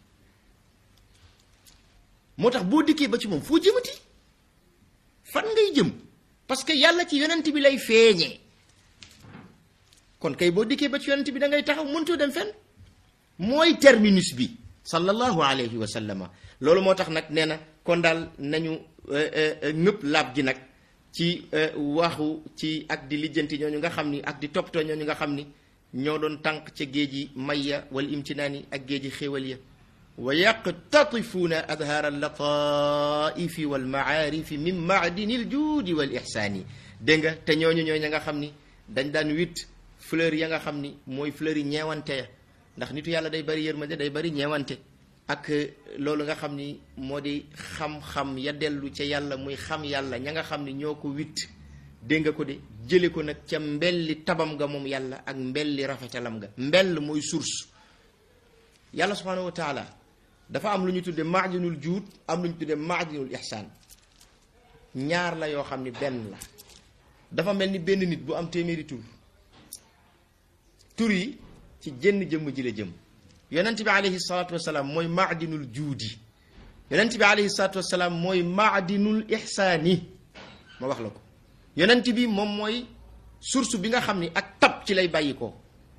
moo tax boo dikkee ba ci moom foo jëmati fan ngay jëm parce que yàlla ci yonent bi lay feeñee kon kay boo dikkee ba ci yonent bi da ngay taxaw mëntoo dem fenn mooy terminus bi sallallahu alayhi wa sallama loolu moo tax nag nee na kon daal nañu ñëpp laab gi nag ci waxu ci ak di lijjanti ñooñu nga xam ni ak di toppatoo ñooñu nga xam ni ñoo doon tànq ca géeji mayya wal imtinaani ak géeji xéewal ya wa yaqtatifuuna adhaara allataifi walmacaarifi min macdini aljuudi wal ixsaani dégg nga te ñooñu ñooy ña nga xam ni dañ daan witt fleur ya nga xam ni mooy fleur yi ñeewante ya ndax nitu yàlla day bari yërmande day bari ñeewante ak loolu nga xam ni moo di xam-xam ya dellu ca yàlla muy xam yàlla ña nga xam ni ñoo ko witt dégg nga ko de jële ko nag ca mbelli tabam nga moom yàlla ak mbelli rafetalam nga mbell mooy source yàlla subhanahu wa taala dafa am lu ñu tudde maadinul juud am lu ñu tudde maadinul ihsaan ñaar la yoo xam ni benn la dafa mel ni benn nit bu am téeméeri tur tur yi ci jënn jëmm ji la jëm yonent bi alayhi salaatu wasalaam mooy maadinul juudi yonent bi alayhi salaatu wasalaam mooy maadinul ihsaani ma wax la ko yonent bi moom mooy source bi nga xam ni ak tab ci lay bàyyi ko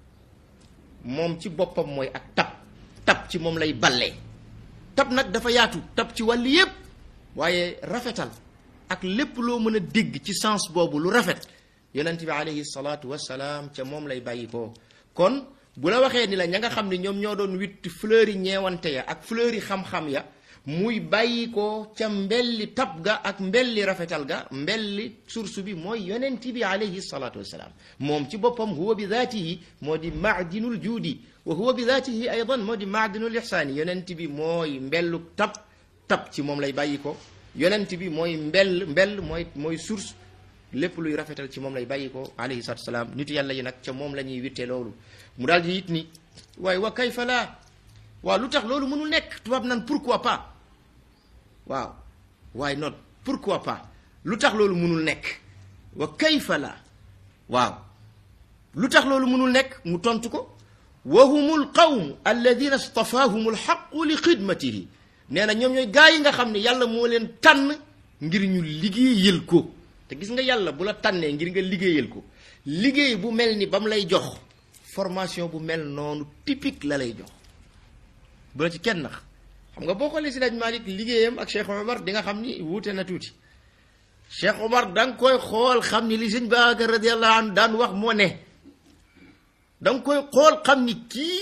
moom ci boppam mooy ak tab tab ci moom lay ballee tab nag dafa yaatu tab ci wàll yépp waaye rafetal ak lépp loo mën a dégg ci sens boobu lu rafet yonent bi alayhi salaatu wasalaam ca moom lay bàyyi ko kon bu la waxee ni la ña nga xam ne ñoom ñoo doon witt fleur yi ñeewante ya ak fleur yi xam-xam ya muy bàyyi ko ca mbelli tab ga ak mbelli rafetal ga mbelli source bi mooy yonent bi alayhi salaatu wasalaam moom ci boppam huwa bi daatihi moo di maadinul juudi wa huwa bi daatihi aydan moo di maadinul ihsaani yonent bi mooy mbellu tab tab ci moom lay bàyyi ko yonent bi mooy mbell mbell mooy mooy source lépp luy rafetal ci moom lay bàyyi ko alayhi salaatu wasalaam nitu yàlla yi nag ca moom la ñuy wittee loolu mu daal di it ni waaye wa kayfa laa waaw lu tax loolu mënul nekk tubaab nan pourquoi pas waaw waaye not pourquoi pas lu tax loolu mënul nekk wa kayfa la waaw lu tax loolu mënul nekk mu tontu ko wa humu alqawmu alladina stafaahum alxaqu li xidmatihi nee na ñoom ñooy gaa yi nga xam ne yàlla moo leen tànn ngir ñu liggéeyal ko te gis nga yàlla bu la tànnee ngir nga liggéeyal ko liggéey bu mel ni ba mu lay jox formation bu mel noonu typique la lay jox bu la ci kenn nax xam nga boo xoolee si Seydi Malick liggéeyam ak Cheikh Omar di nga xam ni wuute na tuuti Cheikh Omar da nga koy xool xam ni li sëñ Babacar radiyallahu anhu daan wax moo ne da nga koy xool xam ni kii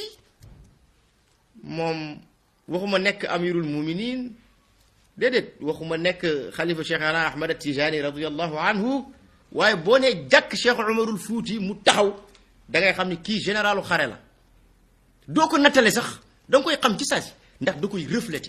moom waxuma nekk amirul muminin déedéet waxuma nekk xalifa Cheikh ana Ahmad Tijani radiyallahu anhu waaye boo nee jàkk Cheikh Omarul Fuuti mu taxaw da ngay xam ni kii généralu xare la doo ko nattale sax da nga koy xam ci saasi ndax da koy reflété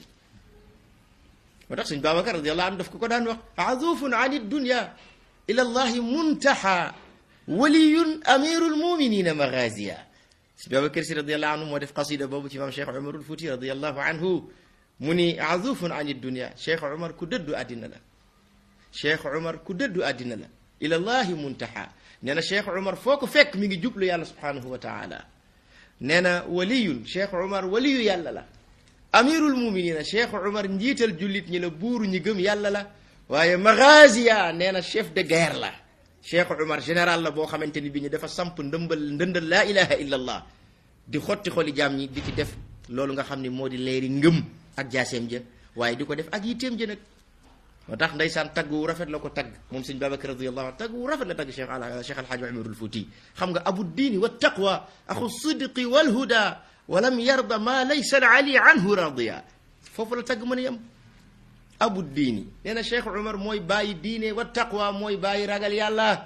moo tax suñ Babacar radiyallahu anhu daf ko ko daan wax azufun an dunya ila allahi muntaha waliyun amirul muminina maghaziya suñ Babacar si radiyallahu anhu moo def qasida boobu ci maam Cheikh Omarul Fuuti radiyallahu anhu mu ni azufun an dunya Cheikh Omar ku dëddu àddina la Cheikh Omar ku dëddu àddina la ila allahi muntaha nee na Cheikh Omar foo ko fekk mi ngi jublu yàlla subhanahu wa taala nee na waliyun Cheikh Omar waliyu yàlla la amirul muminina Cheikh Omar njiital jullit ñi la buuru ñi gëm yàlla la waaye maghaziya nee na chef de guerre la Cheikh Omar général la boo xamante ni bi ñu dafa samp ndëmbal ndëndal laa ilaha illa allah di xotti xoli jaam ñi di ci def loolu nga xam ni moo di leeri ngëm ak jaaseem ja waaye di ko def ak yitteem ja nag moo tax ndeysaan tagg wu rafet la ko tagg moom sëñ Babacar radiyallahu anhu tagg wu rafet la tagg Cheikh al Cheikh Alhaji Umarul Fuuti xam nga abu diini wa taqwa axu sidqi wal huda walam yarda ma laysa ali anhu radiya foofu la tagg mën a yem abu diini nee na Cheikh Umar mooy bàyyi diine wa taqwa mooy bàyyi ragal yàlla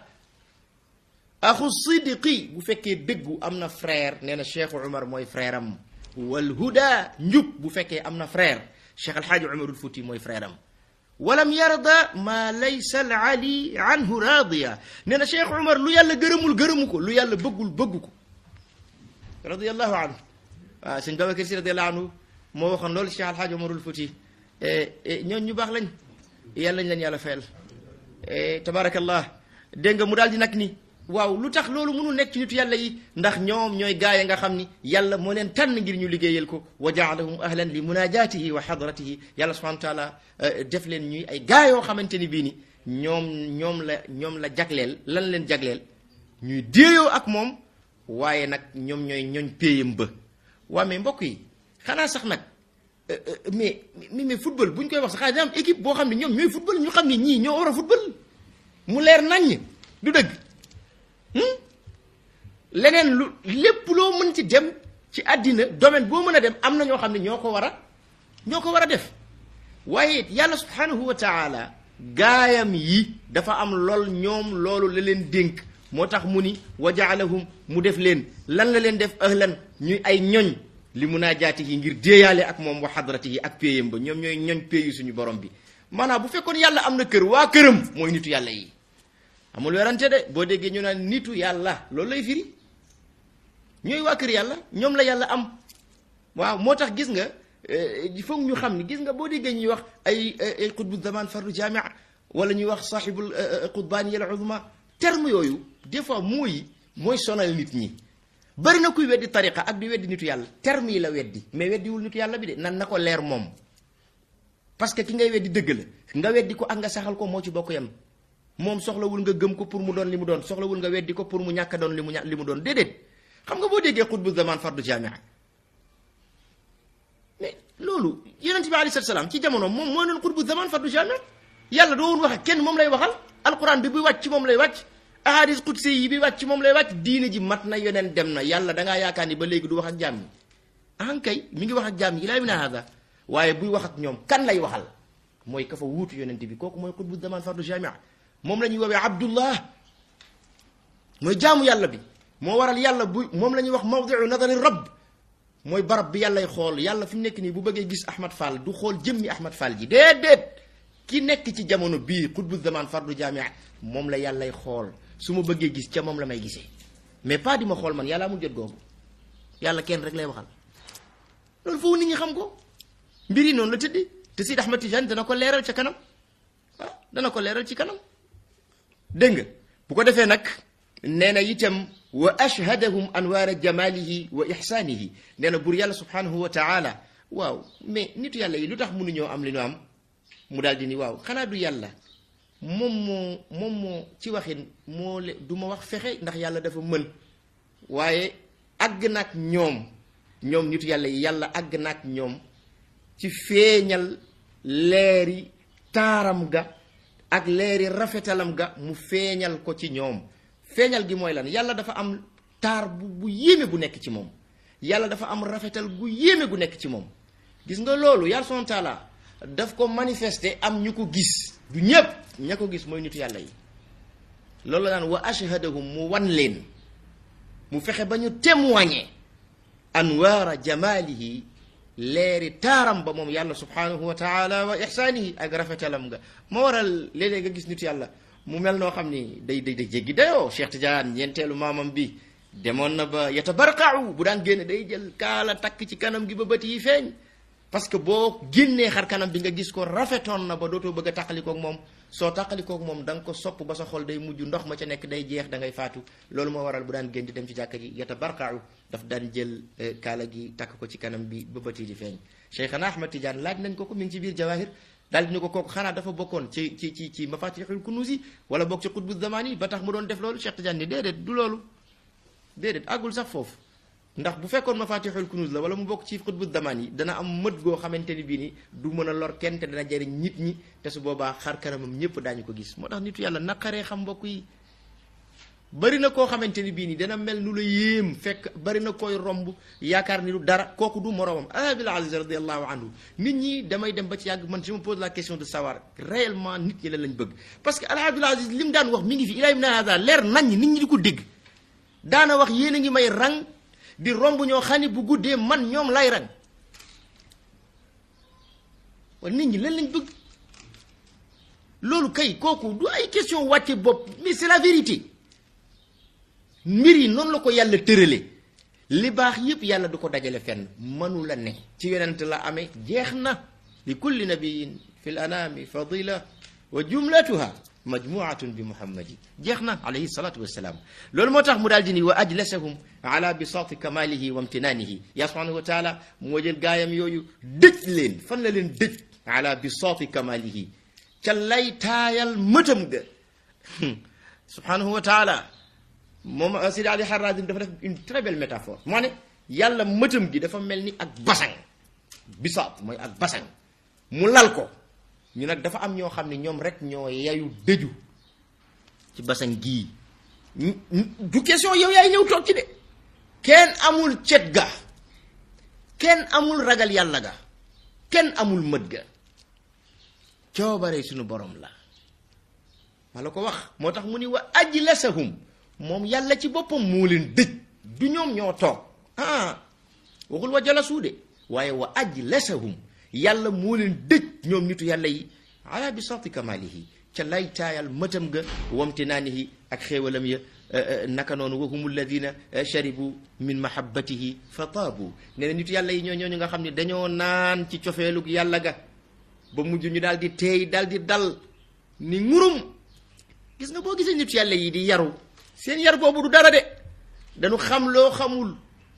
axu sidqi bu fekkee dëggu am na frère nee na Cheikh Umar mooy frère am wal huda njub bu fekkee am na frère Cheikh Alhaji Umarul Fuuti mooy frère am walam yarda ma laysa al ali anhu radiya nee na Cheikh Umar lu yàlla gërëmul gërëmu ko lu yàlla bëggul bëggu ko radiyallahu anhu waaw sëñ Babacar Si radiyallahu anhu moo waxoon loolu Cheikh Alhaji Umarul Fuuti ñoon ñu baax lañ yàlla lañ leen yàlla fayal tabarakallah dégg nga mu daal di nag ni waaw lu tax loolu mënul nekk ci nitu yàlla yi ndax ñoom ñooy gaaya nga xam ni yàlla moo leen tànn ngir ñu liggéeyal ko wa jaalahum ahlan li munajatihi wa hadratihi yàlla subhanahu wa taala def leen ñuy ay gaa yoo xamante ni bii ni ñoom ñoom la ñoom la jagleel lan leen jagleel ñuy déeyoo ak moom waaye nag ñoom ñooy ñooñ péyam ba waa mais mbokk yi xanaa sax nag mais mais mais football bu ñu koy wax sax xanaa am équipe boo xam ne ñoom ñooy football ñu xam ne ñii ñoo war a football mu leer naññ du dëgg leneen lu lépp loo mën ci dem ci àddina domaine boo mën a dem am na ñoo xam ne ñoo ko war a ñoo ko war a def waaye yàlla subhanahu wa taala gaayam yi dafa am lool ñoom loolu la leen dénk moo tax mu ni wa jaalahum mu def leen lan la leen def ahlan ñuy ay ñoñ li munaajaatihi ngir déeyaale ak moom wa hadratihi ak péyam ba ñoom ñooy ñoñ péyu suñu borom bi maanaam bu fekkoon yàlla am na kër waa këram mooy nitu yàlla yi amul werante de boo déggee ñu naan nitu yàlla loolu lay firi ñooy waa kër yàlla ñoom la yàlla am waaw moo tax gis nga foog ñu xam ni gis nga boo déggee ñuy wax ay ay qutbu zaman fardu jamia wala ñuy wax sahibul qutbani al uzma terme yooyu des fois mooy mooy sonal nit ñi bari na kuy weddi tariqa ak di weddi nitu yàlla terme yi la weddi mais weddiwul nitu yàlla bi de nan na ko leer moom parce que ki ngay weddi dëgg la nga weddi ko ak nga saxal ko moo ci bokk yam moom soxlawul nga gëm ko pour mu doon li mu doon soxlawul nga weddi ko pour mu ñàkk a doon li mu ña li mu doon déedéet xam nga boo déggee xutbu zaman fardu jamia mais loolu yonent bi alayhi salaam ci jamono moom mooy doon xutbu zaman fardu jamia yàlla doo woon wax ak kenn moom lay waxal alquran bi buy wàcc ci moom lay wàcc ahadis qudsi yi bi wàcc ci moom lay wàcc diine ji mat na yoneen dem na yàlla da ngaa yaakaar ni ba léegi du wax ak jaam ñi ankay mi ngi wax ak jaam ñi ilaa mina hada waaye buy wax ak ñoom kan lay waxal mooy ka fa wuutu yonent bi kooku mooy xutbu zaman fardu jamia moom la ñuy woowee abdullah mooy jaamu yàlla bi moo waral yàlla bu moom la ñuy wax mawdiu nadari rabb mooy barab bi yàllay xool yàlla fi mu nekk nii bu bëggee gis Ahmad Fall du xool jëmmi Ahmad Fall ji déedéet ki nekk ci jamono bii xutbu zaman fardu jamia moom la yàllay xool su ma bëggee gis ca moom la may gisee mais pas di ma xool man yàlla amul jot googu yàlla kenn rek lay waxal loolu foofu nit ñi xam ko mbir yi noonu la tëddee te Sidi Ahmad Tijaan dana ko leeral ca kanam ah dana ko leeral ci kanam dégg nga bu ko defee nag nee na itam wa ashhadahum anwaara jamalihi wa ihsaanihi nee na buur yàlla subhanahu wa taala waaw mais nitu yàlla yi lu tax mënuñoo am li ñu am mu daal di ni waaw xanaa du yàlla moom moo moom moo ci waxin moo le du ma wax fexe ndax yàlla dafa mën waaye àgg nag ñoom ñoom nitu yàlla yi yàlla àgg nag ñoom ci feeñal leeri taaram ga ak leeri rafetalam ga mu feeñal ko ci ñoom feeñal gi mooy lan yàlla dafa am taar bu bu yéeme bu nekk ci moom yàlla dafa am rafetal gu yéeme gu nekk ci moom gis nga loolu yàlla son taala daf ko manifester am ñu ko gis du ñépp ña ko gis mooy nitu yàlla yi loolu la naan wa ashhadahum mu wan leen mu fexe ba ñu témoigner anwaara jamalihi leeri taaram ba moom yàlla subhanahu wa taala wa ihsaanihi ak rafetalam nga moo waral léeg-léeg nga gis nitu yàlla mu mel noo xam ni day day day jéggi dayoo Cheikh Tidiane ñeenteelu maamam bi demoon na ba yatabarqau bu daan génne day jël kaala takk ci kanam gi ba bët yi feeñ parce que boo génnee xar kanam bi nga gis ko rafetoon na ba dootoo bëgg a tàqalikoog moom soo tàqalikoog moom da nga ko sopp ba sa xol day mujj ndox ma ca nekk day jeex da ngay faatu loolu moo waral bu daan génn di dem ci jàkka ji yatabarqau daf daan jël kaala gi takk ko ci kanam bi ba bët yi di feeñ Cheikhana Ahmad Tidiane laaj nañ ko ko mi ngi ci biir jawahir daal di ni ko kooku xanaa dafa bokkoon ci ci ci ci mafatixul kunuus yi wala bokk ci xutbu zamaan yi ba tax mu doon def loolu Cheikh Tidiane ni déedéet du loolu déedéet àggul sax foofu ndax bu fekkoon mafatixul kunuus la wala mu bokk ci xutbu zamaan yi dana am mët goo xamante ni bii ni du mën a lor kenn te dana jëriñ nit ñi te su boobaa xar kanamam ñëpp daañu ko gis moo tax nitu yàlla naqaree xam mbokk yi bari na koo xamante ni bii nii dana mel nu la yéem fekk bari na koy romb yaakaar ni lu dara kooku du moroomam Abdul Aziz radiallahu anhu nit ñi damay dem ba ci yàgg man je me pose la question de savoir réellement nit ñi la lañ bëgg parce que al Abdul Aziz li mu daan wax mi ngi fi ilaa min hada leer nañ nit ñi di ko dégg daana wax yéen a ngi may rang di romb ñoo xam ne bu guddee man ñoom lay rang wala nit ñi lan lañ bëgg loolu kay kooku du ay question wàcce bopp mais c'est la vérité mbir yi noonu la ko yàlla tërale li baax yépp yàlla du ko dajale fenn mënu la ne ci yonent la amee jeex na li kulli nabiyin fi l anami fadila wa jumlatuha majmuatun bi muhammadi jeex na alayhi salatu wassalaam loolu moo tax mu daal di ni wa ajlasahum ala bisaati kamalihi wa imtinaanihi yaa subhanahu wa taala moo jël gaayam yooyu dëj leen fan la leen dëj ala bisaati kamalihi ca lay taayal mëtam ga subhanahu wa taala moom Sidi Ali Harazim dafa def une très belle métaphore moo ne yàlla mëtam gi dafa mel ni ak basang bisaat mooy ak basang mu lal ko ñu nag dafa am ñoo xam ne ñoom rek ñoo yayu dëju ci basang gii du question yow yaay ñëw toog ci de kenn amul cet ga kenn amul ragal yàlla ga kenn amul mët ga coobare suñu borom la ma la ko wax moo tax mu ni wa ajlasahum moom yàlla ci boppam moo leen dëj du ñoom ñoo toog ah waxul wa jalasu de waaye wa ajlasahum yàlla moo leen dëj ñoom nitu yàlla yi ala bi sati kamalihi ca lay taayal mëtam ga wamtinaanihi ak xéewalam ya naka noonu wa hum alladina sharibu min mahabbatihi fa taabu nee na nitu yàlla yi ñoo ñooñu nga xam ne dañoo naan ci cofeelug yàlla ga ba mujj ñu daal di teey daal di dal ni ngurum gis nga boo gisee nitu yàlla yi di yaru seen yar boobu du dara de dañu xam loo xamul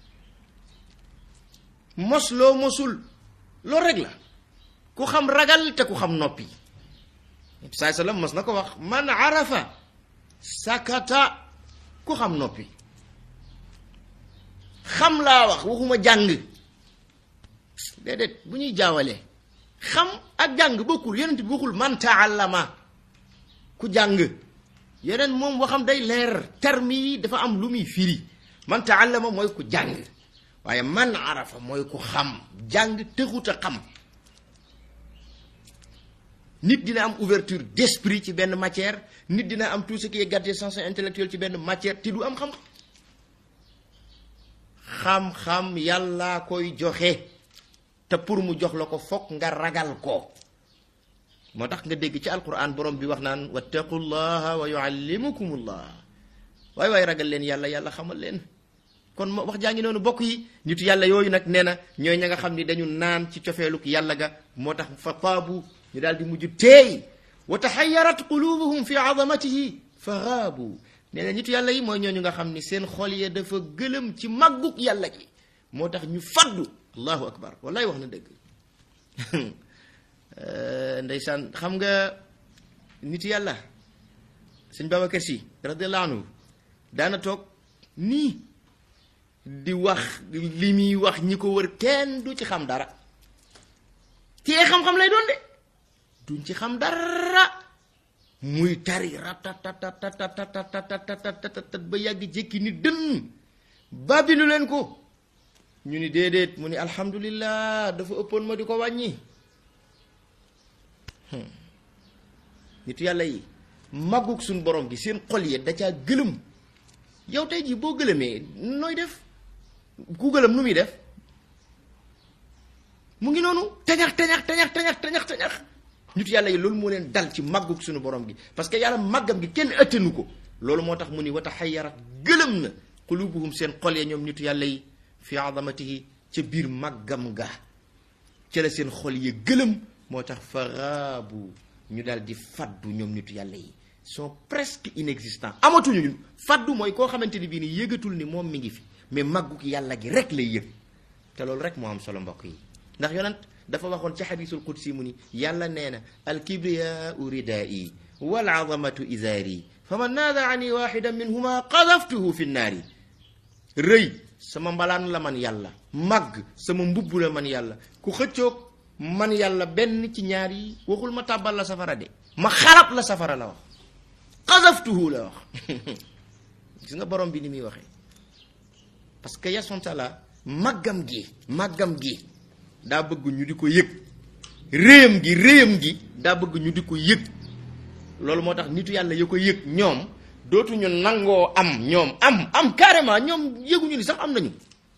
mos loo mosul loolu rek la ku xam ragal te ku xam noppi saai sallam mos na ko wax man arafa sakata ku xam noppi xam laa wax waxuma jàng déedéet bu ñuy jaawalee xam ak jàng bokkul yonent bi waxul man taallama ku jàng yeneen moom waxam day leer terme yi dafa am lu muy firi man taallama mooy ku jàng waaye man arafa mooy ku xam jàng tëxut a xam nit dina am ouverture d'esprit ci benn matière nit dina am tout ce qui est gadgetsens intellectuel ci benn matière te du am xam xam-xam yàllaa koy joxe te pour mu jox la ko fokk nga ragal ko moo tax nga dégg ci alquran borom bi wax naan wattaqullaha wa yuallimukumullah waaye waaye ragal leen yàlla yàlla xamal leen kon ma wax jaa ngi noonu bokk yi nitu yàlla yooyu nag nee na ñooy ña nga xam ni dañu naan ci cofeeluk yàlla ga moo tax fa taabu ñu daal di mujj teey wa taxayarat qulubuhum fi azamatihi fa xaabu nee na nitu yàlla yi mooy ñooñu nga xam ni seen xol ya dafa gëlëm ci màggug yàlla gi moo tax ñu faddu allahu akbar wallaay wax na dëgg ndeysaan xam nga nitu yàlla sëñ Babacar Si radiallahu anhu daana toog nii di wax li muy wax ñi ko wër kenn du ci xam dara tee xam-xam lay doon de duñ ci xam dara muy tari ratatatatatatatatatatat ba yàgg jékki ni dënn babilu leen ko ñu ni déedéet mu ni alhamdulillah dafa ëppoon ma di ko wàññi nitu yàlla yi màggug suñ borom gi seen xol yi da caa gëlëm yow tey jii boo gëlëmee nooy def ku gëlëm nu muy def mu ngi noonu tañax tañax tañax tañax tañax tañax nit yàlla yi loolu moo leen dal ci màggug suñu borom gi parce que yàlla màggam gi kenn ëttanu ko loolu moo tax mu ni wata xayarat gëlëm na qulubuhum seen xol ya ñoom nitu yàlla yi fi azamatihi ca biir màggam ga ca la seen xol ya gëlëm moo tax faraabu ñu daal di faddu ñoom nitu yàlla yi sont presque inexistants amatuñu ñun faddu mooy koo xamante ni bii ni yëgatul ni moom mi ngi fi mais màggug yàlla gi rek lay yëg te loolu rek moo am solo mbokk yi ndax yonent dafa waxoon ci xadiisul qudsi mu ni yàlla nee na alkibriyaau ridaa'i wal azamatu izaari fa man naada ani waxidan minhuma qadaftuhu fi nnaari rëy sama mbalaan la man yàlla màgg sama mbubb la man yàlla ku xëccoog man yàlla benn ci ñaar yi waxul ma tàbbal la safara de ma xarab la safara la wax qadaftuhu la wax gis nga borom bi ni muy waxee parce que yasantala màggam gi màggam gi daa bëgg ñu di ko yëg réyam gi réyam gi daa bëgg ñu di ko yëg loolu moo tax nitu yàlla ya ko yëg ñoom dootuñu nangoo am ñoom am am carrément ñoom yëguñu ni sax am nañu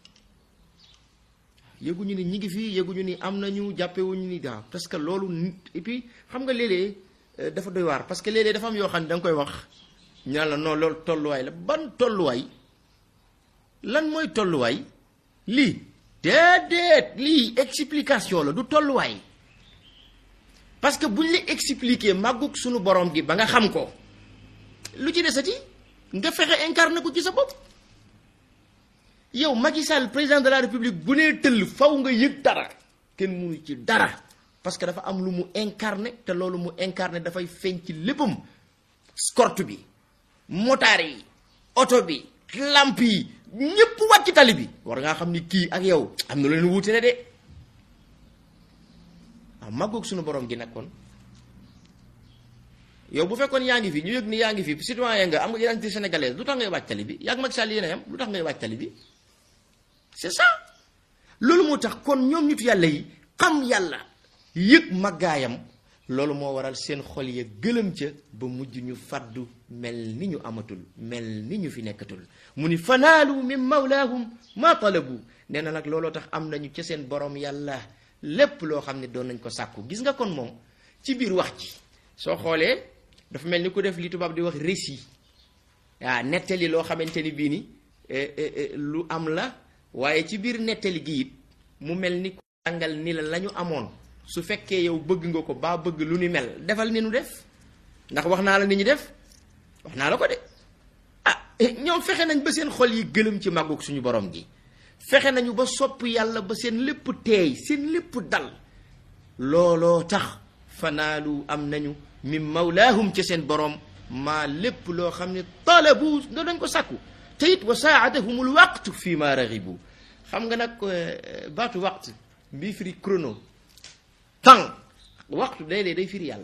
yëguñu ni ñi ngi fii yëguñu ni am nañu jàppewuñu ni daa parce que loolu nit et puis xam nga léeg-léeg dafa doy waar parce que léeg-léeg dafa am yoo xam ne da nga koy wax ñaan la non loolu tolluwaay la ban tolluwaay lan mooy tolluwaay lii déedéet lii explication la du tolluwaay parce que buñ la expliquer màggug suñu borom gi ba nga xam ko lu ci desati nga fexe incarné ko ci sa bopp yow Macky Sall président de la république bu nee tëll faw nga yëg dara kenn mënu ci dara parce que dafa am lu mu incarné te loolu mu incarné dafay feeñ ci léppam escorte bi motaar yi oto bi lamp yi ñëpp wàcc tali bi war ngaa xam ni kii ak yow am na leen wuute ne de waaw màggoog suñu borom gi nag kon yow bu fekkoon yaa ngi fi ñu yëg ni yaa ngi fi citoyen nga am nga identité sénégalaise lu tax ngay wàcc tali bi yaa ngi Macky Sall yéen a yam lu tax ngay wàcc tali bi c'est ça loolu moo tax kon ñoom nitu yàlla yi xam yàlla yëg màggaayam loolu moo waral seen xol ya gëlëm ca ba mujj ñu faddu mel ni ñu amatul mel ni ñu fi nekkatul mu ni fanaalu min mawlaahum ma talabu nee na nag looloo tax am nañu ca seen borom yàlla lépp loo xam ne doon nañ ko sàkku gis nga kon moom ci biir wax ji soo xoolee dafa mel ni ku def li tubaab di wax récit waaw nettali loo xamante ni bii ni lu am la waaye ci biir nettali gi it mu mel ni ku jàngal ni la la ñu amoon su fekkee yow bëgg nga ko baa bëgg lu ni mel defal ni nu def ndax wax naa la ni ñu def wax naa la ko de ah ñoom fexe nañ ba seen xol yi gëlëm ci màggug suñu borom gi fexe nañu ba sopp yàlla ba seen lépp teey seen lépp dal looloo tax fanaalu am nañu min mawlaahum ca seen borom maa lépp loo xam ne talabu nga dañ ko sàkku te it wa saadahumul waqtu fii ma raxibu xam nga nag baatu waqt bii firi chrono temps waxtu day day firi yàlla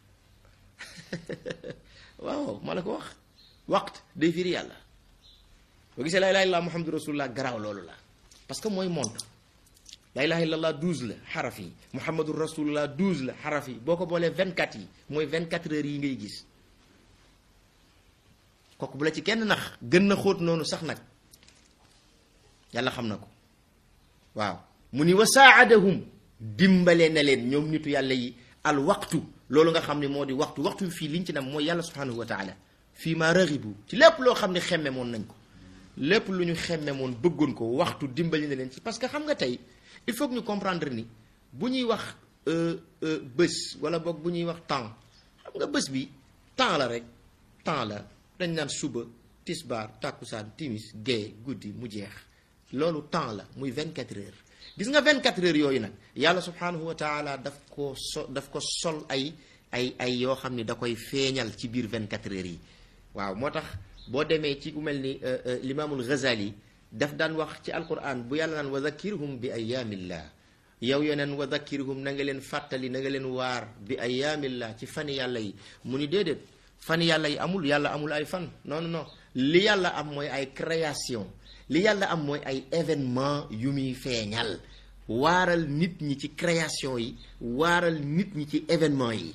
waaw ma la ko wax waxtu day firi yàlla boo gisee laa ilaha illallah muhammadu rasulullah garaaw loolu la parce que mooy montre laa ilaha illallah douze la xaraf yi muhammadu rasulullah douze la xaraf yi boo ko boolee vingt quatre yi mooy vingt quatre heures yi ngay gis kooku bu la ci kenn nax gën na xóot noonu sax nag yàlla xam na ko waaw mu ni wa saadahum dimbale na leen ñoom nitu yàlla yi al waxtu loolu nga xam ne moo di waxtu waxtu fii liñ ci nam mooy yàlla subhanahu wa taala fii ma raxibu ci lépp loo xam ne xemme moon nañ ko lépp lu ñu xemme moon bëggoon ko waxtu dimbali na leen ci parce que xam nga tey il faut que ñu comprendre ni bu ñuy wax bés wala boog bu ñuy wax temps xam nga bés bi temps la rek temps la dañ naan suba tisbaar tàkkusaan timis gée guddi mu jeex loolu temps la muy 24 heures gis nga 24 heures yooyu nag yàlla subhanahu wa taala daf ko so daf ko sol ay ay ay yoo xam ni da koy feeñal ci biir 24 heures yi waaw moo tax boo demee ci ku mel ni limaamul Ghazali daf daan wax ci alquran bu yàlla naan wa dhakkirhum bi ayaamillah yow yeneen wa dhakkirhum na nga leen fàttali na nga leen waar bi ayaamillah ci fani yàlla yi mu ni déedéet fani yàlla yi amul yàlla amul ay fan non non non li yàlla am mooy ay création li yàlla am mooy ay événement yu muy feeñal waaral nit ñi ci création yi waaral nit ñi ci événement yi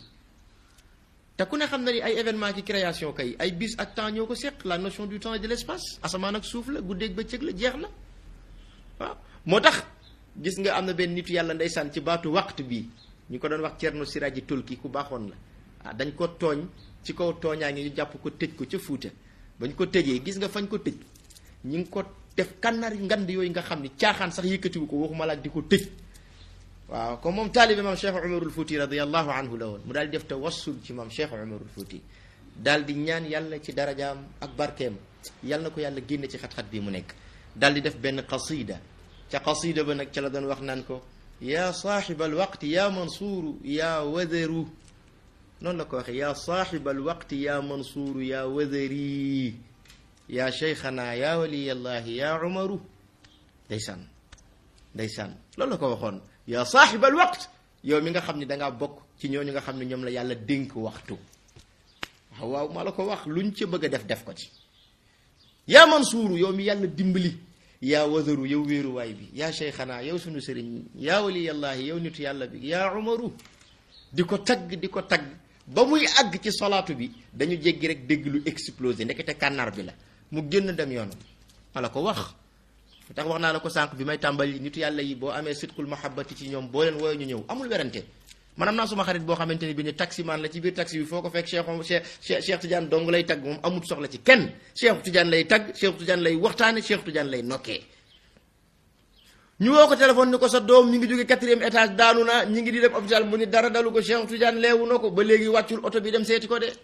te ku ne xam na ni ay événement ci création kay ay bis ak temps ñoo ko seq la notion du temps et de l'espace asamaan ak suuf la guddeeg bëccëg la jeex na waaw moo tax gis nga am na benn nitu yàlla ndeysaan ci baatu waxtu bi ñu ko doon wax Cerno Siraji Tulki ku baaxoon la ah dañ ko tooñ ci kaw tooñaa ngi ñu jàpp ko tëj ko ca Fuuta bañ ko tëjee gis nga fañ ko tëj ñi ngi ko def kànnaar ngand yooyu nga xam ni caaxaan sax yëkkatiwu ko waxuma la ak di ko tëj waaw comme moom taalibe maam Cheikh Umarul Fouti radiallahu anhu la woon mu daal di def tawassul ci maam Cheikh Umarul Fouti daal di ñaan yàlla ci darajaam ak barkeem yàlla na ko yàlla génne ci xat-xat bi mu nekk daal di def benn qasida ca qasida ba nag ca la doon wax naan ko yaa saaxiba alwaqti yaa mansuuru yaa wadaru noonu la ko waxee yaa saaxiba alwaqti yaa mansuuru yaa wadari yaa cheikhana yaa waliyallahi yaa umaru ndeysaan ndeysaan loolu la ko waxoon yaa saaxiba alwaqt yow mi nga xam ne dangaa bokk ci ñooñu nga xam ne ñoom la yàlla dénk waxtu waaw waaw maa la ko wax luñ ca bëgg a def def ko ci yaa mansuuru yow mi yàlla dimbali yaa wadaru yow wéeruwaay bi yaa cheikhana yow sunu sëriñ yaa waliyallahi yow nitu yàlla bi yaa umaru di ko tagg di ko tagg ba muy àgg ci solaatu bi dañu jéggi rek dégg lu explosé ndekete kànnaar bi la mu génn dem yoonam ma la ko wax tax wax naa la ko sànq bi may tàmbali nitu yàlla yi boo amee sidqul mahabbati ci ñoom boo leen wooyee ñu ñëw amul werante man am naa suma xarit boo xamante ni bi ni taximan la ci biir taxi bi foo ko fekk Cheikh Cheikh Cheikh Tidiane dong lay tagg moom amul soxla ci kenn Cheikh Tidiane lay tagg Cheikh Tidiane lay waxtaane Cheikh Tidiane lay nokkee ñu woo ko téléphone ni ko sa doom ñi ngi jóge quatrième étage daanu na ñi ngi di dem hôpital mu ni dara dalu ko Cheikh Tidiane leewu na ko ba léegi wàccul oto bi dem seeti ko de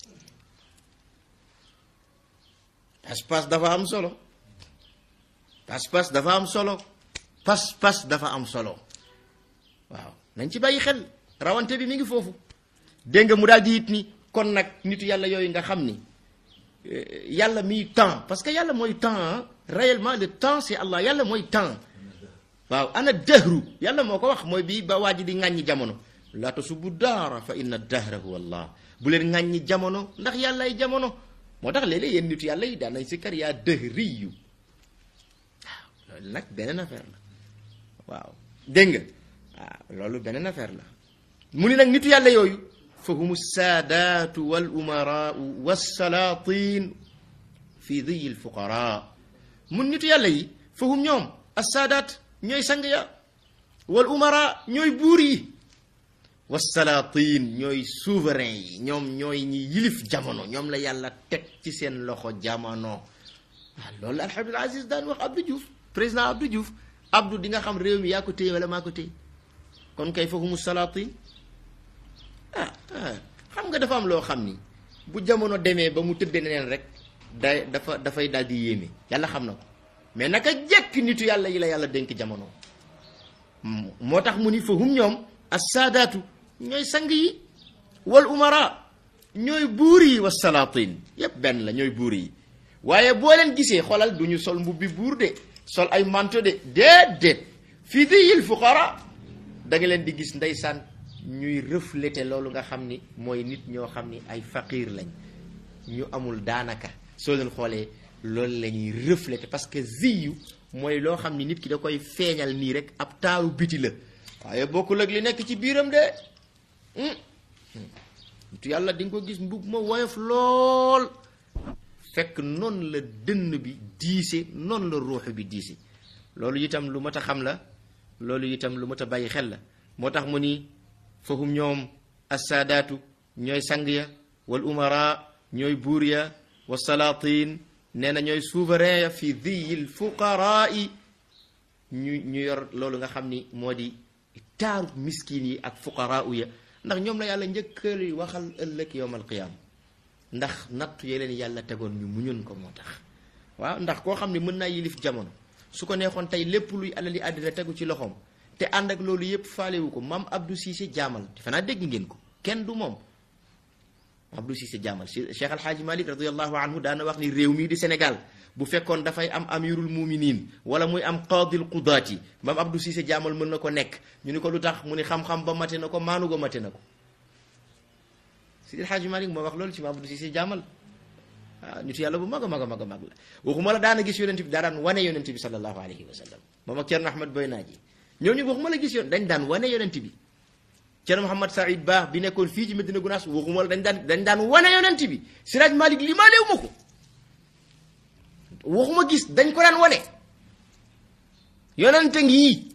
pas-pas dafa am solo pas-pas dafa am solo pas-pas dafa am solo waaw nañ ci bàyyi xel rawante bi mi ngi foofu dégg nga mu daal di it ni kon nag nitu yàlla yooyu nga xam ni yàlla miy temps parce que yàlla mooy temps réellement le temps c'est Allah yàlla mooy temps waaw ana dahru yàlla moo ko wax mooy bii ba waa ji di ŋàññi jamono laa tasubbu daara fa inna dahra huwa Allah bu leen ŋàññi jamono ndax yàlla ay jamono moo tax léeg-léeg yéen nitu yàlla yi daan nañ si kar yaa dëhriyu waaw loolu nag beneen affaire la waaw dégg nga waaw loolu beneen affaire la mu ni nag nitu yàlla yooyu fa hum saadaatu wal umaraau wasalaatin fi diyi lfuqara mun nitu yàlla yi fa hum ñoom assaadaat ñooy sang ya wal umara ñooy buur yi wasalaatin ñooy souverain yi ñoom ñooy ñi yilif jamono ñoom la yàlla teg ci seen loxo jamono waaw loolu la alhamdul aziz daan wax Abdou Diouf président Abdou Diouf Abdou di nga xam réew mi yaa ko téye wala maa ko téye kon kay foofu mu salaatin ah ah xam nga dafa am loo xam ni bu jamono demee ba mu tëddee neneen rek day dafa dafay daal di yéeme yàlla xam na ko mais naka jekk nitu yàlla yi la yàlla dénk jamono moo tax mu ni fa hum ñoom assaadaatu ñooy sang yi wal umara ñooy buur yi wa salaatin yépp benn la ñooy buur yi waaye boo leen gisee xoolal du ñu sol mbubbi buur de sol ay manto de déedéet fii diyil fuqara da nga leen di gis ndeysaan ñuy refléter loolu nga xam ni mooy nit ñoo xam ni ay faqiir lañ ñu amul daanaka soo leen xoolee loolu la ñuy refléter parce que ziyu mooy loo xam ni nit ki da koy feeñal nii rek ab taaru biti la waaye bokkul ak li nekk ci biiram de nitu yàlla di nga ko gis mbub ma woyof lool fekk noonu la dënn bi diise noonu la ruux bi diise loolu itam lu mat a xam la loolu itam lu mat a bàyyi xel la moo tax mu ni fahum ñoom assaadaatu ñooy sang ya wal umara ñooy buur ya wa salaatin nee na ñooy souverain ya fi diyil fuqaraai ñu ñu yor loolu nga xam ni moo di taaru miskin yi ak fuqaraau ya ndax ñoom la yàlla njëkkali waxal ëllëg yowm alqiyaama ndax nattu yee leen yàlla tegoon ñu muñoon ko moo tax waaw ndax koo xam ne mën naa yilif jamono su ko neexoon tey lépp luy alali àddina tegu ci loxoom te ànd ak loolu yëpp faalewu ko maam Abdou Cissé jaamal defe naa dégg ngeen ko kenn du moom Abdou Cissé jaamal Cheikh Alhaaji Malik radiallahu anhu daana wax ni réew mii di Sénégal bu fekkoon dafay am amirul muminin wala muy am qaadil qudaati maam Abdou Cissé jaamal mën na ko nekk ñu ni ko lu tax mu ni xam-xam ba mate na ko maanu go mate na ko Sidi Alhaaji Malik moo wax loolu ci maam Abdou Cissé jaamal waaw nitu yàlla bu mag a mag a mag a mag la waxuma la daana gis yonent bi daa daan wane yonent bi sallallahu alayhi wa sallam moom ak Thierno Ahmad Boy Naaji ñooñu waxuma la gis yoon dañ daan wane yonent bi Thierno Mouhamed Saïd Ba bi nekkoon fii ci Medina Gounass waxuma la dañ daan dañ daan wane yonent bi Siraj Malik li maa léew ma ko waxuma gis dañ ko daan wane yonent ngi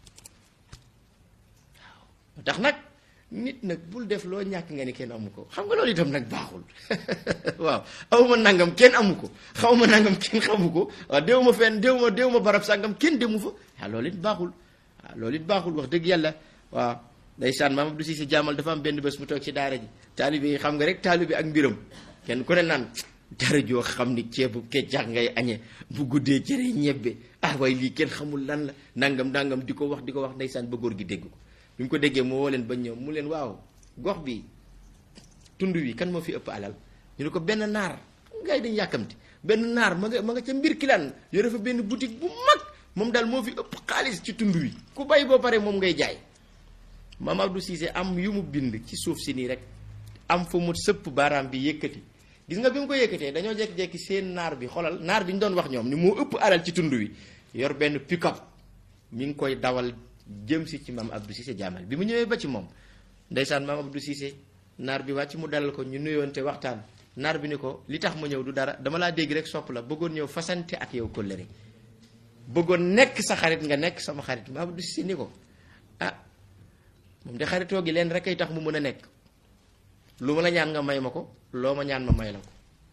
waaw tax nag nit nag bul def loo ñàkk nga ni kenn amu ko xam nga loolu itam nag baaxul waaw awma nangam kenn amu ko xaw ma nangam kenn xamu ko waaw déw ma fenn déw ma déw ma barab sàngam kenn demu fa waaw loolu it baaxul waaw loolu it baaxul wax dëgg yàlla waaw ndeysaan maam Abdou Cissé jaamal dafa am benn bés mu toog ci daara ji taalibe yi xam nga rek taalibe ak mbiram kenn ku ne naan dara joo xam ni ceebu keccax ngay añe bu guddee cere ñebbe ah waaye lii kenn xamul lan la nangam nangam di ko wax di ko wax ndeysaan ba góor gi dégg ko bi mu ko déggee moo woo leen ba ñëw mu leen waaw gox bi tund wi kan moo fi ëpp alal ñu ne ko benn naar ngay dañ yàkkamti benn naar ma nga ma nga ca mbir kilaan yore fa benn boutique bu mag moom daal moo fi ëpp xaalis ci tund wi ku bay boo pare moom ngay jaay maam Abdou Cissé am yu mu bind ci suuf si nii rek am fa mu sëpp baaraam bi yëkkati gis nga bi mu ko yëkkatee dañoo jekki-jekki seen naar bi xolal naar bi ñu doon wax ñoom ni moo ëpp alal ci tund wi yor benn pick-up mi ngi koy dawal jëm si ci maam Abdou Cissé jaamal bi mu ñëwee ba ci moom ndeysaan maam Abdou Cissé naar bi wàcc mu dalal ko ñu nuyoonte waxtaan naar bi ni ko li tax ma ñëw du dara dama laa dégg rek sopp la bëggoon ñëw fasante ak yow kóllëre bëggoon nekk sa xarit nga nekk sama xarit maam Abdou Cissé ni ko ah moom de xaritoo gi leen rek ay tax mu mën a nekk lu ma la ñaan nga may ma ko loo ma ñaan ma may la ko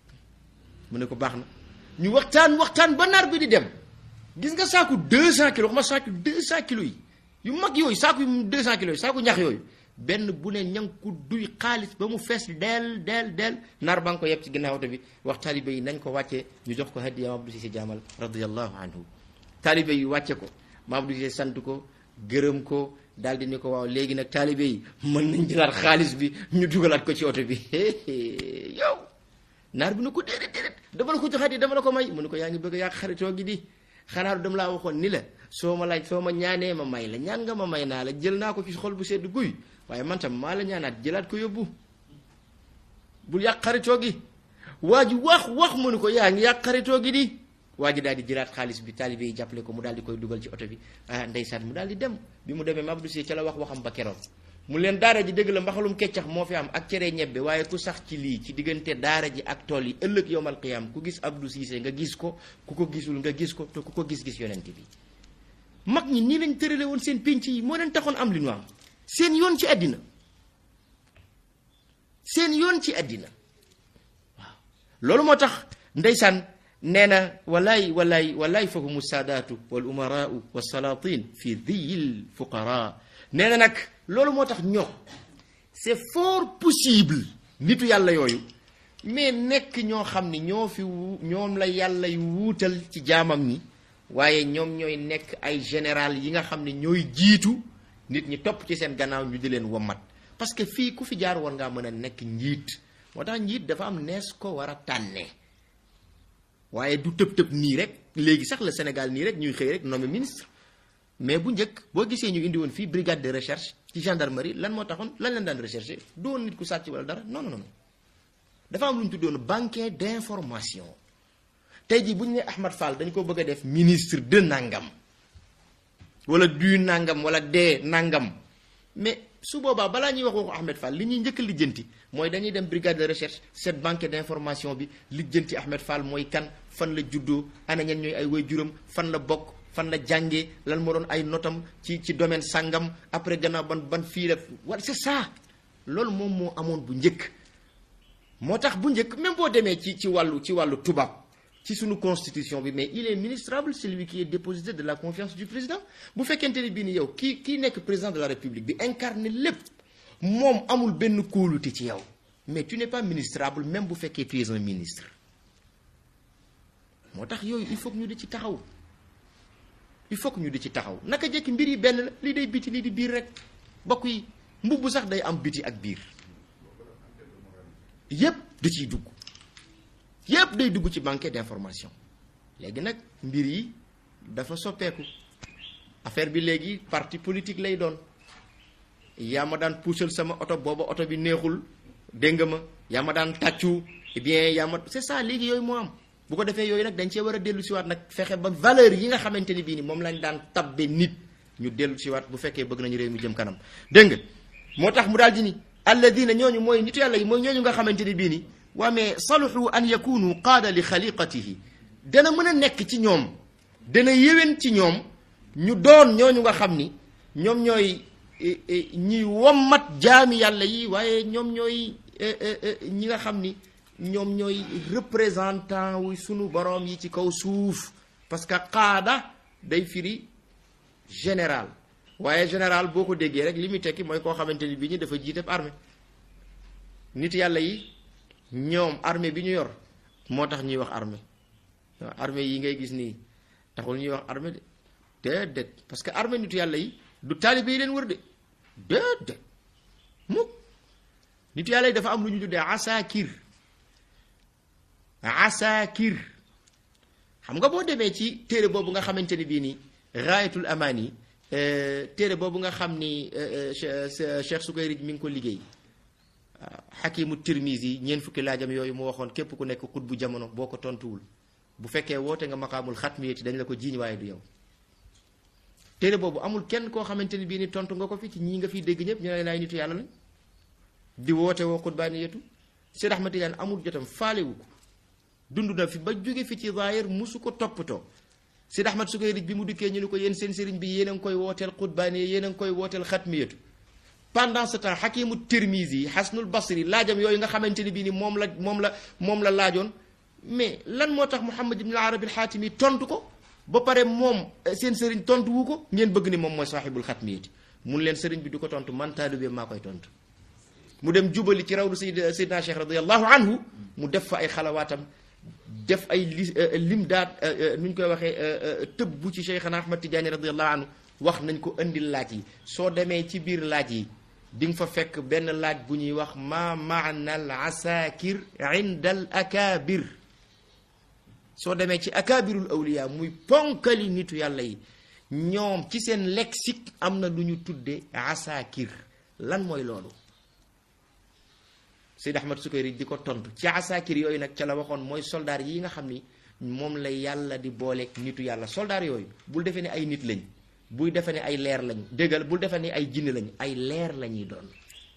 mu ne ko baax na ñu waxtaan waxtaan ba naar bi di dem gis nga saaku 200 kilos wax ma saaku 200 kilos yi yu mag yooyu saaku yu 200 kilos yi saaku ñax yooyu benn bu ne ña ko duy xaalis ba mu fees del del del naar ba nga ko yeb ci ginnaaw oto bi wax taalibe yi nañ ko wàccee ñu jox ko hadiya Maam Abdou Cissé jaamal radiyallahu anhu taalibe yi wàcce ko Maam Abdou Cissé sant ko gërëm ko daal di ni ko waaw léegi nag taalibe yi mën nañ jëlaat xaalis bi ñu dugalaat ko ci oto bi yow naar bi ne ko déedéet déedéet dama la ko joxaat yi dama la ko may mu ne ko yaa ngi bëgg a yàq xaritoo gi di xanaa dama laa waxoon ni la soo ma laaj soo ma ñaanee ma may la ñaan nga ma may naa la jël naa ko ci xol bu sedd guy waaye man tam maa la ñaanaat jëlaat ko yóbbu bul yàq xaritoo gi waa ji wax wax mu ne ko yaa ngi yàq xaritoo gi di waa ji daal di jëlaat xaalis bi taalibe yi jàppale ko mu daal di koy dugal ci oto bi ah ndeysaan mu daal di dem bi mu demee Maam Abdou Cissé ca la wax waxam ba keroog mu leen daara ji dëgg la mbaxalum keccax moo fi am ak cere ñebbe waaye ku sax ci lii ci diggante daara ji ak tool yi ëllëg yowmal qiyaam ku gis Abdou Cissé nga gis ko ku ko gisul nga gis ko te ku ko gis-gis yonent bi mag ñi nii lañ tërale woon seen pénc yi moo leen taxoon am li ñu am seen yoon ci àddina seen yoon ci àddina waaw loolu moo tax ndeysaan nee na walaay walaay walaay fahumu saadaatu wal umaraau wa salaatin fi diyil fuqara nee na nag loolu moo tax ñoom c'est fort possible nitu yàlla yooyu mais nekk ñoo xam ni ñoo fi wu ñoom la yàlla yu wuutal ci jaamam ñi waaye ñoom ñooy nekk ay général yi nga xam ne ñooy jiitu nit ñi topp ci seen gannaaw ñu di leen wommat parce que fii ku fi jaar war ngaa mën a nekk njiit moo tax njiit dafa am nees ko war a tànnee waaye du tëb tëb nii rek léegi sax la Sénégal nii rek ñuy xëy rek nommé ministre mais bu njëkk boo gisee ñu indi woon fii brigade de recherche ci gendarmerie lan moo taxoon lan leen daan recherché du woon nit ku sàcc wala dara non non non dafa am lu ñu tuddoon banquet d'information tey jii bu ñu ne Ahmad Fall dañ ko bëgg a def ministre de nangam wala du nangam wala de nangam mais su boobaa balaa ñuy wax waxu Ahmed Fall li ñuy njëkk a lijjanti mooy dañuy dem brigade de recherche cette banque d'information bi lijjanti Ahmed Fall mooy kan fan la juddoo ana ñen ñooy ay waajuram fan la bokk fan la jàngee lan moo doon ay notam ci ci domaine sàngam après gannaaw ban ban fii la wala c'est ça loolu moom moo amoon bu njëkk moo tax bu njëkk même boo demee ci ci wàllu ci wàllu tubaab ci suñu constitution bi mais il est ministrable celui qui est dépositaire de la confiance du président bu fekkente ni bii ni yow kii kii nekk président de la république bi incarne lépp moom amul benn kóolute ci yow mais tu n'es pas ministrable même bu fekkee tu es un ministre moo tax yooyu il faut que ñu di ci taxaw il faut que ñu di ci taxaw naka jekki mbir yi benn la lii day biti lii di biir rek bokk yi mbubb sax day am biti ak biir yépp da ciy dugg yépp day dugg ci banque d'information léegi nag mbir yi dafa soppeeku affaire bi léegi parti politique lay doon yaa ma daan puusal sama oto booba oto bi neexul dégg nga ma yaa ma daan tàccu eh bien yaa ma c'est ça léegi yooyu moo am bu ko defee yooyu nag dañ cee war a dellu siwaat nag fexe ba valeur yi nga xamante ni bii ni moom lañ daan tabbe nit ñu dellu siwaat bu fekkee bëgg nañu réew mi jëm kanam dégg nga moo tax mu daal di ni alladina ñooñu mooy nitu yàlla yi mooy ñooñu nga xamante ni bii ni waa mais saluhu an yakunu qaada li xaliqatihi dana mën a nekk ci ñoom dana yéwén ci ñoom ñu doon ñooñu nga xam ni ñoom ñooy ñi wommat jaami yàlla yi waaye ñoom ñooy ñi nga xam ni ñoom ñooy représentant wu sunu boroom yi ci kaw suuf parce que qaada day firi général waaye général boo ko déggee rek li muy tekki mooy koo xamante ni bii ñi dafa jiite armée nit yàlla yi ñoom armée bi ñu yor moo tax ñuy wax armée waaw armée yi ngay gis nii taxul ñuy wax armée de déedéet parce que armée nitu yàlla yi du taalibe yi leen wër de déedéet mukk nitu yàlla yi dafa am lu ñu tuddee asakir asakir xam nga boo demee ci téere boobu nga xamante ni bii nii raayatul amaani téere boobu nga xam ni Cheikh Sukayrij mi ngi ko liggéey xakimu tirmisi ñeent fukki laajam yooyu mu waxoon képp ku nekk xut bu jamono boo ko tontuwul bu fekkee woote nga maqaamul xatmiyati dañ la ko jiiñ waaye du yow téere boobu amul kenn koo xamante ni bii ni tontu nga ko fi ci ñii nga fiy dégg ñëpp ñu ne laay nitu yàlla lañ di woote woo xutbaaniyatu Seyd Ahmad Tijaan amul jotam faalewu ko dund na fi ba jóge fi ci zaahir musu ko toppatoo Seyd Ahmad Sukayrij bi mu dikkee ñu ni ko yéen seen sëriñ bi yéen a ngi koy wooteel xutbaaniya yéen a ngi koy wooteel xatmiyatu pendant ce temps xakimu tirmisi xasnul basri laajam yooyu nga xamante ni bii ni moom la moom la moom la laajoon mais lan moo tax Muhammad ibn al-Arabi al-Xaatimi tontu ko ba pare moom seen sëriñ tontu wu ko ngeen bëgg ni moom mooy saaxibul xatmiyati mun leen sëriñ bi du ko tontu man taalibe maa koy tontu mu dem jubali ci rawdu sayyid sayyidina Cheikh radiyallahu anhu mu def fa ay xalawaatam def ay li lim daat nu ñu koy waxee tëb bu ci Cheikhana Ahmad Tidiane radiyallahu anhu wax nañ ko indil laaj yi soo demee ci biir laaj yi di nga fa fekk benn laaj bu ñuy wax ma maana al asakir inda al akabir soo demee ci akabirul awliya muy ponkali nitu yàlla yi ñoom ci seen lexique am na lu ñu tudde asakir lan mooy loolu Seyd Ahmad Sukayri di ko tontu ci asakir yooyu nag ca la waxoon mooy soldaar yi nga xam ni moom la yàlla di booleeg nitu yàlla soldaar yooyu bul defee ne ay nit lañ buy defe ne ay leer lañ déggal bul defe ne ay jinne lañ ay leer la ñuy doon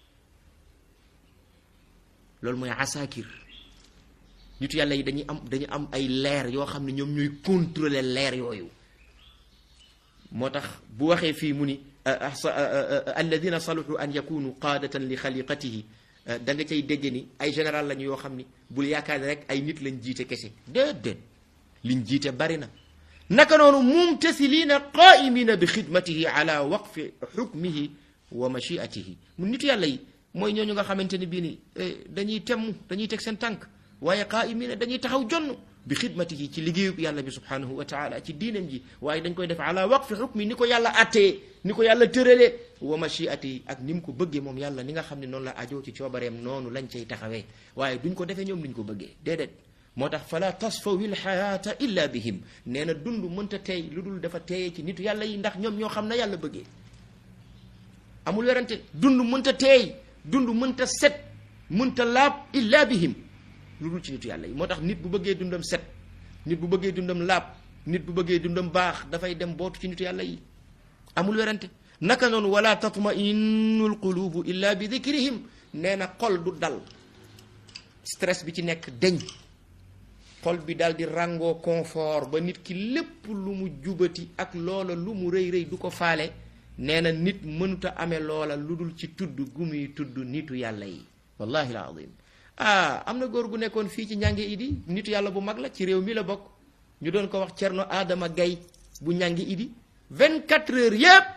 loolu mooy asakir nitu yàlla yi dañuy am dañu am ay leer yoo xam ne ñoom ñooy contrôler leer yooyu moo tax bu waxee fii mu ni alladina saluhu an yakunu qaadatan li xaliqatihi da nga cay dégg ni ay général lañu yoo xam ni bul yaakaar ne rek ay nit lañ jiite kese déedéet liñ jiite bari na naka noonu mumtasiliina qaa'imiina bi xidmatihi ala waqfi xukmihi wa machiatihi mu nitu yàlla yi mooy ñooñu nga xamante ni bii ni dañuy temm dañuy teg seen tànk waaye qaa'imiina dañuy taxaw jonn bi xidmatihi ci liggéeyub yàlla bi subhanahu wa taala ci diinam ji waaye dañ koy def ala waqfi xukmi ni ko yàlla attee ni ko yàlla tëralee wa machiatihi ak ni mu ko bëggee moom yàlla ni nga xam ne noonu la ajoo ci coobareem noonu lañ cay taxawee waaye duñ ko defee ñoom duñ ko bëggee déedéet moo tax fala tasfawi lxayaata illa bihim nee na dund mënta teey lu dul dafa teeyee ci nitu yàlla yi ndax ñoom ñoo xam na yàlla bëggee amul werante dund mënta teey dund mënta set mënta laab illa bihim lu dul ci nitu yàlla yi moo tax nit bu bëggee dundam set nit bu bëggee dundam laab nit bu bëggee dundam baax dafay dem bootu ci nitu yàlla yi amul werante naka noonu wala tatma innu lqulubu illa bi dikrihim nee na xol du dal stress bi ci nekk deñ xol bi daal di ràngoo confort ba nit ki lépp lu mu jubati ak loola lu mu rëy rëy du ko faale nee na nit mënuta amee loola lu dul ci tudd gu muy tudd nitu yàlla yi wallahi alazim ah am na góor gu nekkoon fii ci ñàngi idi nitu yàlla bu mag la ci réew mi la bokk ñu doon ko wax cerno Adama Gay bu ñàngi idi 24 heures yépp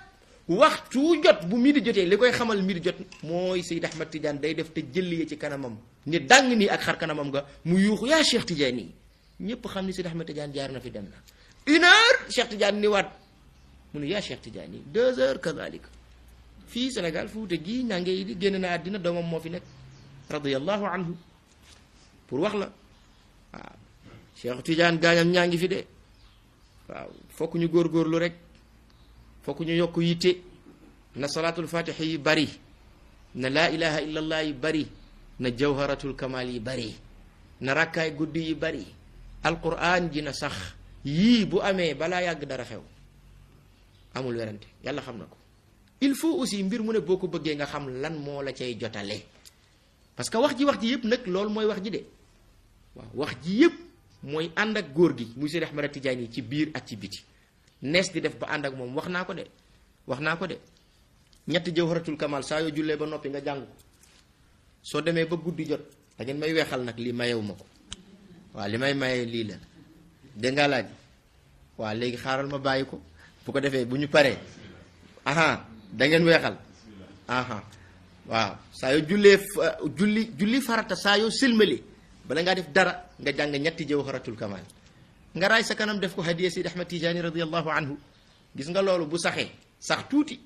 waxtu jot bu midi jotee li koy xamal midi jot mooy Seyd Ahmad Tidiane day def te jëlliye ci kanamam ni dàng nii ak xar kanamam nga mu yuuxu yaa Cheikh Tidiane yi ñëpp xam ni Seyd Ahmad Tidiane jaar na fi dem na une heure Cheikh Tidiane ni waat mu ne yaa Cheikh Tidiane yi deux heures kazalika fii Sénégal Fuuta gii nange yi di génn na àddina doomam moo fi nekk radiyallahu anhu pour wax la waaw Cheikh Tidiane gaañam ñaa ngi fi de waaw fokk ñu góorgóorlu rek fokk ñu yokk yitte na salaatul fatix yi bari na laa ilaha illallah yi bari na jawharatul kamal yi bari na rakkaay guddi yi bari alquran ji na sax yii bu amee balaa yàgg dara xew amul werante yàlla xam na ko il faut aussi mbir mu ne boo ko bëggee nga xam lan moo la cay jotale parce que wax ji wax ji yëpp nag loolu mooy wax ji de waaw wax ji yëpp mooy ànd ak góor gi muy Seydi Ahmad Tidiane yi ci biir ak ci biti nees di def ba ànd ak moom wax naa ko de wax naa ko de ñetti jawharatul kamal saa yoo jullee ba noppi nga jàng ko soo demee ba guddi jot da ngeen may weexal nag lii mayewu ma ko waaw li may maye lii la dégg nga laaj waaw léegi xaaral ma bàyyi ko bu ko defee bu ñu paree aha da ngeen weexal aha waaw saa yoo jullee julli julli farata saa yoo silmali bala ngaa def dara nga jàng ñetti jawharatul kamal nga raay sa kanam def ko hadiya Sidi Ahmad Tijaani radiallahu anhu gis nga loolu bu saxee sax tuuti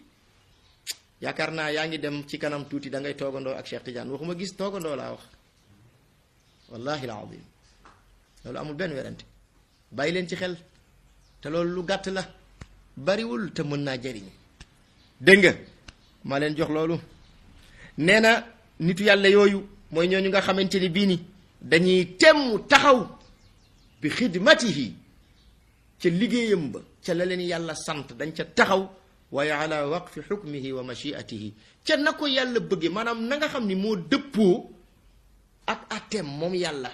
yaakaar naa yaa ngi dem ci kanam tuuti da ngay toogandoo ak Cheikh Tidiane waxuma gis toogandoo laa wax wallahi alazim loolu amul benn werante bàyyi leen ci xel te loolu lu gàtt la bariwul te mën naa jëriñ dégg nga maa leen jox loolu nee na nitu yàlla yooyu mooy ñooñu nga xamante ni bii ni dañuy temm taxaw bi xidmatihi ca liggéeyam ba ca la leen yàlla sant dañ ca taxaw waaye ala waqfi xukmihi wa machiatihi ca na ko yàlla bëggee maanaam na nga xam ni moo dëppoo ak atteem moom yàlla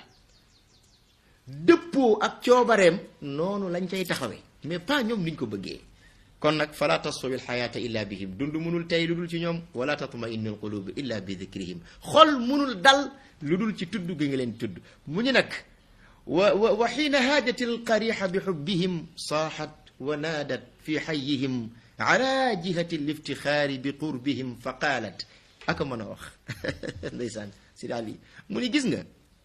dëppoo ak coobareem noonu lañ cay taxawee mais pas ñoom niñ ko bëggee kon nag fala tastawi alxayaata illa bihim dund munul tey lu dul ci ñoom wala tatma innu alqulubu illa bi dikrihim xol munul dal lu dul ci tudd gi nga leen tudd mu ñu nag wa wa wa xiina haajat alqarixa bi xubbihim saaxat wa naadat fi xayihim ala jihati liftixaari bi qurbihim fa qaalat aka mën a wax ndeysaan si daal yi mu ni gis nga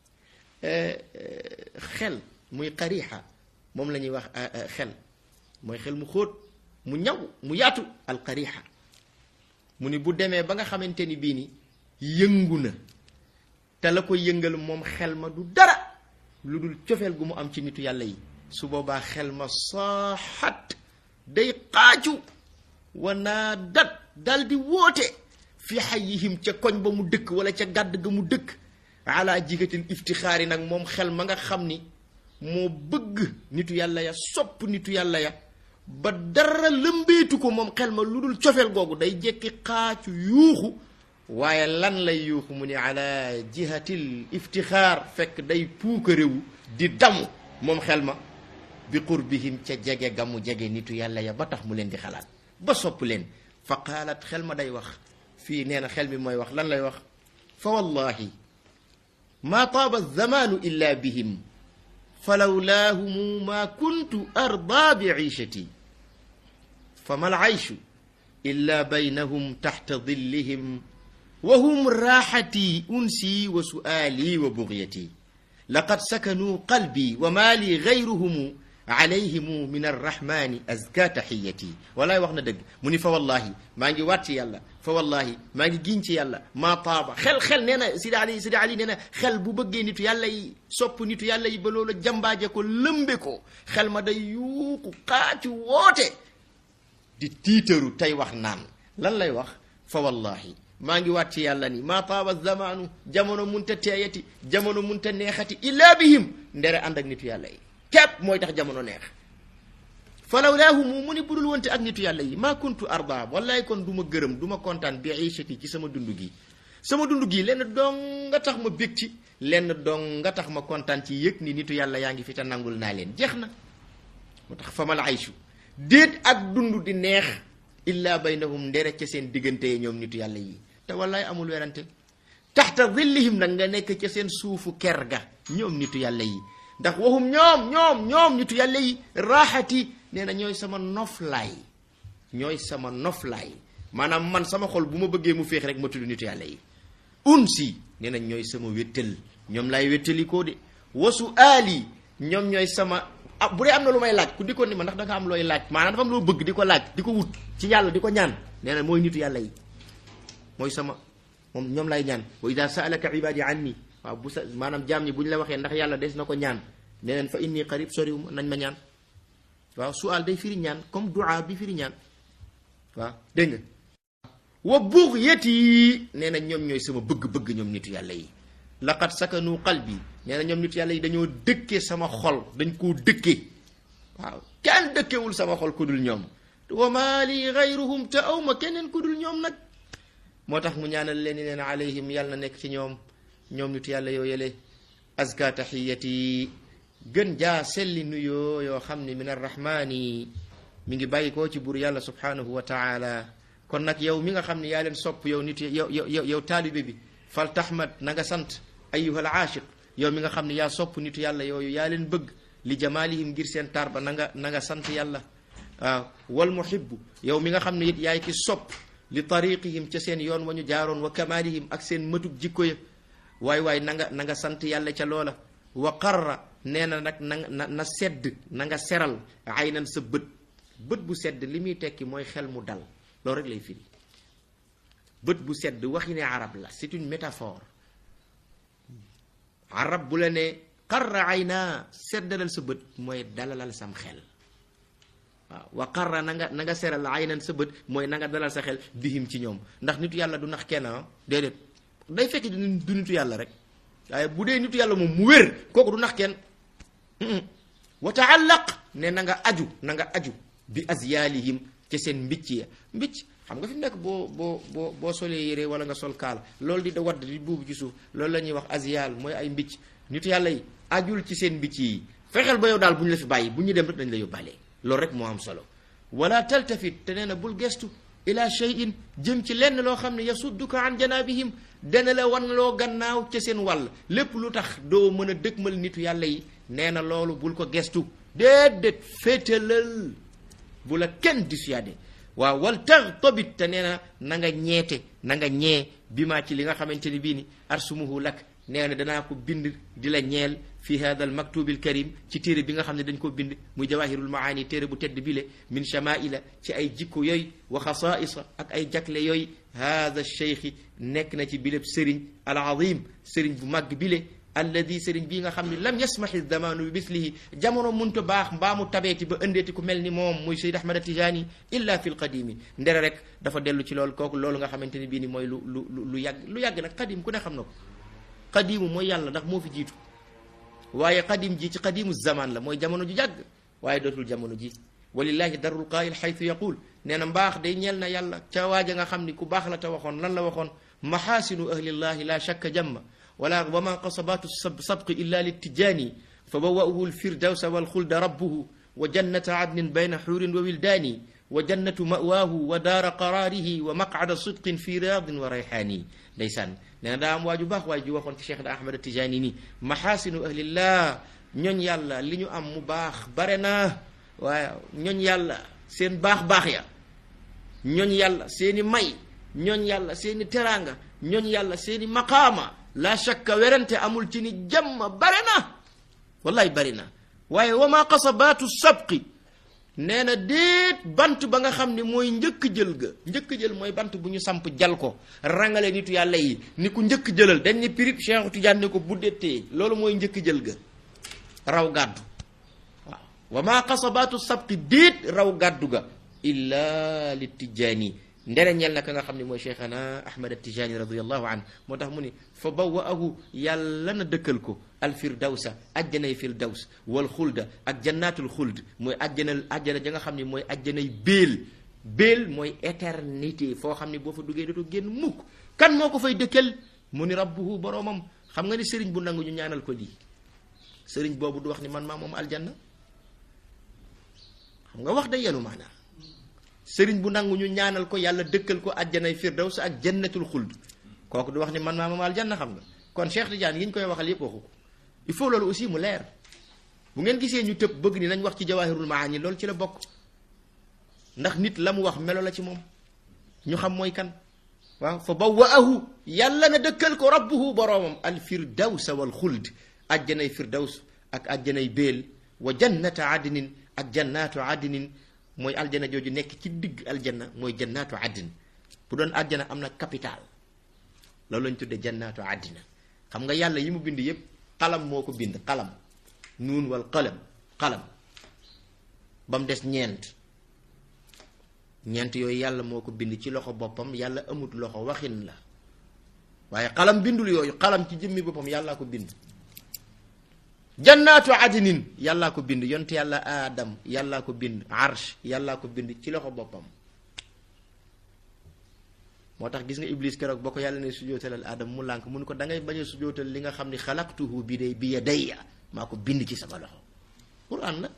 xel muy qarixa moom la ñuy wax xel mooy xel mu xóot mu ñaw mu yaatu alqarixa mu ni bu demee ba nga xamante ni bii ni yëngu na te la ko yëngal moom xel ma du dara lu dul cofeel gu mu am ci nitu yàlla yi su boobaa xel ma saaxat day xaaju wanaa dat dal di woote fi xayihim ca koñ ba mu dëkk wala ca gàdd ga mu dëkk ala jigatil iftixaari nag moom xel ma nga xam ni moo bëgg nitu yàlla ya sopp nitu yàlla ya ba dara lëmbeetu ko moom xel ma lu dul cofeel googu day jekki xaacu yuuxu waaye lan lay yuuxu mu ni ala jihatil iftixaar fekk day puuka réew di damu moom xel ma bi qurbihim ca jege ga mu jege nitu yàlla ya ba tax mu leen di xalaat ba sopp leen fa qaalat xel ma day wax fii nee na xel mi mooy wax lan lay wax fa wallahi maa taaba zamaanu illa bihim fa lawlaahumu maa kuntu ardaa bi ciishati fa ma alcayshu illa baynahum taxta dillihim wa hum raaxatii unsi wa su'aalii wa bugyati laqad sakanuu qalbii wa maa lii gayruhumu alayhimu min arrahmani azka taxiyati walaay wax na dëgg mu ni fa wallahi maa ngi waat ci yàlla fa wallahi maa ngi giñ ci yàlla maa taaba xel xel nee na sidi ali sidi ali nee na xel bu bëggee nitu yàlla yi sopp nitu yàlla yi ba loola jambaaje ko lëmbe ko xel ma day yuuxu xaacu woote di tiitaru tey wax naan lan lay wax fa wallahi maa ngi waat ci yàlla ni maa taaba zamaanu jamono munta teeyati jamono munta neexati illa bihim ndere ànd ak nitu yàlla yi képp mooy tax jamono neex falaw laahumu mu ni budul wonte ak nitu yàlla yi maa kuntu arda wallaay kon du ma gërëm du ma kontaan bi iishati ci sama dund gi sama dund gi lenn dong nga tax ma bég ci lenn dong nga tax ma kontaan ci yëg ni nitu yàlla yaa ngi fi te nangul naa leen jeex na moo tax famal aychu déet ak dund di neex illa baynahum ndere ca seen diggante yi ñoom nitu yàlla yi te wallaay amul werante taxta zillihim nag nga nekk ca seen suufu ker ga ñoom nitu yàlla yi ndax waxum ñoom ñoom ñoom nitu yàlla yi raaxati nee na ñooy sama noflaay ñooy sama noflaay maanaam man sama xol bu ma bëggee mu féex rek ma tudd nitu yàlla yi unsi nee nañ ñooy sama wéttal ñoom laay wéttalikoo de wasu aali ñoom ñooy sama ah bu dee am na lu may laaj ku di ko ni ma ndax da nga am looy laaj maanaam dafa am loo bëgg di ko laaj di ko wut ci yàlla di ko ñaan nee na mooy nitu yàlla yi mooy sama moom ñoom lay ñaan wa ida saalaka ibadi anni waaw bu sa maanaam jaam ñi bu ñu la waxee ndax yàlla des na ko ñaan nee neen fa inni qarib soriwuma nañ ma ñaan waaw sual day firi ñaan comme duaa bi firi ñaan waaw dégg nga wa bugyati nee na ñoom ñooy sama bëgg-bëgg ñoom nitu yàlla yi laqad sakanu qalbi nee na ñoom nitu yàlla yi dañoo dëkkee sama xol dañ koo dëkkee waaw kenn dëkkewul sama xol ku dul ñoom wa maa li gayruhum te awma keneen ku dul ñoom nag moo tax mu ñaanal leen ni leen alayhim yàlla na nekk ci ñoom ñoom nitu yàlla yoo yële azka taxiyati gën jaa selli nuyoo yoo xam ne min arrahmani mi ngi bàyyi koo ci buur yàlla subhanahu wa taala kon nag yow mi nga xam ne yaa leen sopp yow nit yow yow yow taalibe bi fal tahmad na nga sant ayuha al aashiq yow mi nga xam ne yaa sopp nitu yàlla yooyu yaa leen bëgg li jamaalihim ngir seen taar ba na nga na nga sant yàlla waaw wal muhibbu yow mi nga xam ne it yaay ki sopp li tariqihim ca seen yoon wa ñu jaaroon wa kamaalihim ak seen mëtug jikko ya waay waay na nga na nga sant yàlla ca loola wa qarra nee na nag na na na sedd na nga seral aynan sa bët bët bu sedd li muy tekki mooy xel mu dal loolu rek lay firi bët bu sedd waxi ne arab la c'est une métaphore arab bu la ne qarra ayna seddalal sa bët mooy dalalal sam xel waaw wa qarra na nga na nga seral aynan sa bët mooy na nga dalal sa xel bihim ci ñoom ndax nitu yàlla du nax kenn déedéet day fekk du nitu yàlla rek waaye bu dee nitu yàlla moom mu wér kooku du nax kenn wa taallaq ne na nga aju na nga aju bi azyaalihim ca seen mbicc ya mbicc xam nga fi mu nekk boo boo boo boo solee yére wala nga sol kaala loolu di da wadd di buubu ci suuf loolu la ñuy wax azyaal mooy ay mbicc nitu yàlla yi ajul ci seen mbicc yi fexeel ba yow daal bu ñu la fi bàyyi bu ñu dem rek dañ la yóbbaale loolu rek moo am solo wala taltafit te nee na bul gestu ila shay'in jëm ci lenn loo xam ne yasudduka an janabihim dana la wan loo gannaaw ca seen wàll lépp lu tax doo mën a dëkkmal nitu yàlla yi nee na loolu bul ko gestu déedéet féetalal bu la kenn dissuadé waaw wal tax tobit te nee na na nga ñeete na nga ñee bi maa ci li nga xamante ni bii ni arsumuhu lak nee na danaa ko bind di la ñeel fi hada al maktubil karim ci téere bi nga xam ne dañ ko bind muy jawahirul maani téere bu tedd bile min chamaila ci ay jikko yooyu wa xasaisa ak ay jakle yooyu hada cheikhi nekk na ci bileb sëriñ al azim sëriñ bu màgg bile alladi sëriñ bii nga xam ne lam yasmahi zamanu bi mislihi jamono munta baax mbaa mu tabeeti ba ëndeeti ku mel ni moom muy Seyd Ahmad Tijani illa fi l qadimi ndere rek dafa dellu ci loolu kooku loolu nga xamante ni bii ni mooy lu lu lu yàgg lu yàgg nag qadim ku ne xam na ko qadimu mooy yàlla ndax moo fi jiitu waaye qadim ji ci qadimu zaman la mooy jamono ju yàgg waaye dootul jamono ji walillahi darul qaayil xaytu yaqul nee na mbaax day ñeel na yàlla ca waaja nga xam ni ku baax la te waxoon lan la waxoon maxaasinu ahlillahi la shakka jamma wala wa ma qasabatu sabqi illa littijaani fa bawa'uhu lfirdawsa walxulda rabbuhu wa jannata adnin bayna xuurin wa wildaani wa jannatu mawaahu wa daara qaraarihi wa maqcada sidqin fi riyaadin wa rayxaani ndeysaan nee na daa am waaju baax waay ju waxoon ci Cheikh Ahmad Tijaani ni maxaasinu ahlillah ñooñ yàlla li ñu am mu baax bare na waaye ñooñ yàlla seen baax-baax ya ñooñ yàlla seeni may ñooñ yàlla seeni teraanga ñooñ yàlla seeni maqaama la shakka werante amul ci ni jàmm bare na wallahi bari na waaye wa ma qasabaatu sabqi nee na déet bant ba nga xam ne mooy njëkk jël ga njëkk jël mooy bant bu ñu samp jal ko rangale nitu yàlla yi ni ku njëkk jëlal dañ ni pirip Cheikh Tidiane ne ko buddetee loolu mooy njëkk jël ga raw gàddu waaw wa ma qasabaatu sabqi déet raw gàddu ga illa li tijaani ndere ñel na ka nga xam ne mooy cheikhana ahmad atijani radiallahu an moo tax mu ni fa bawaahu yàlla na dëkkal ko alfirdawsa ajjanay firdaws wal xulda ak jannatul xuld mooy ajjana ajjana ja nga xam ne mooy ajjanay béel béel mooy éternité foo xam ne boo fa duggee dootoo génn mukk kan moo ko fay dëkkal mu ni rabbuhu boroomam xam nga ni sëriñ bu nangu ñu ñaanal ko lii sëriñ boobu du wax ni man maa moom aljanna xam nga wax day yenu maanaa sëriñ bu nangu ñu ñaanal ko yàlla dëkkal ko ajjanay firdaws ak jannatul xuld kooku du wax ni man maa moom aljanna xam nga kon Cheikh Tidiane yi ñu koy waxal yépp waxu ko il faut loolu aussi mu leer bu ngeen gisee ñu tëb bëgg ni nañ wax ci jawahirul maani loolu ci la bokk ndax nit la mu wax melo la ci moom ñu xam mooy kan waaw fa bawwaahu yàlla na dëkkal ko rabbuhu boroomam al firdawsa wal xuld ajjanay firdaws ak ajjanay béel wa jannata adnin ak jannaatu adnin mooy aljana jooju nekk ci digg aljanna mooy jannaatu adnin bu doon aljana am na capital loolu lañ tudde jannaatu addina xam nga yàlla yi mu bind yépp xalam moo ko bind xalam nuun wal qalam xalam ba mu des ñeent ñeent yooyu yàlla moo ko bind ci loxo boppam yàlla amut loxo waxin la waaye xalam bindul yooyu xalam ci jëmmi boppam yàllaa ko bind jannaatu adnin yàllaa ko bind yonte yàlla aadam yàllaa ko bind arsh yàllaa ko bind ci loxo boppam moo tax gis nga iblis keroog boo ko yàlla ne sujootalal aadam mu lànk mun ko da ngay bañ a sujootal li nga xam ni xalaqtuhu bi day bi yadayya maa ko bind ci sama loxo quran la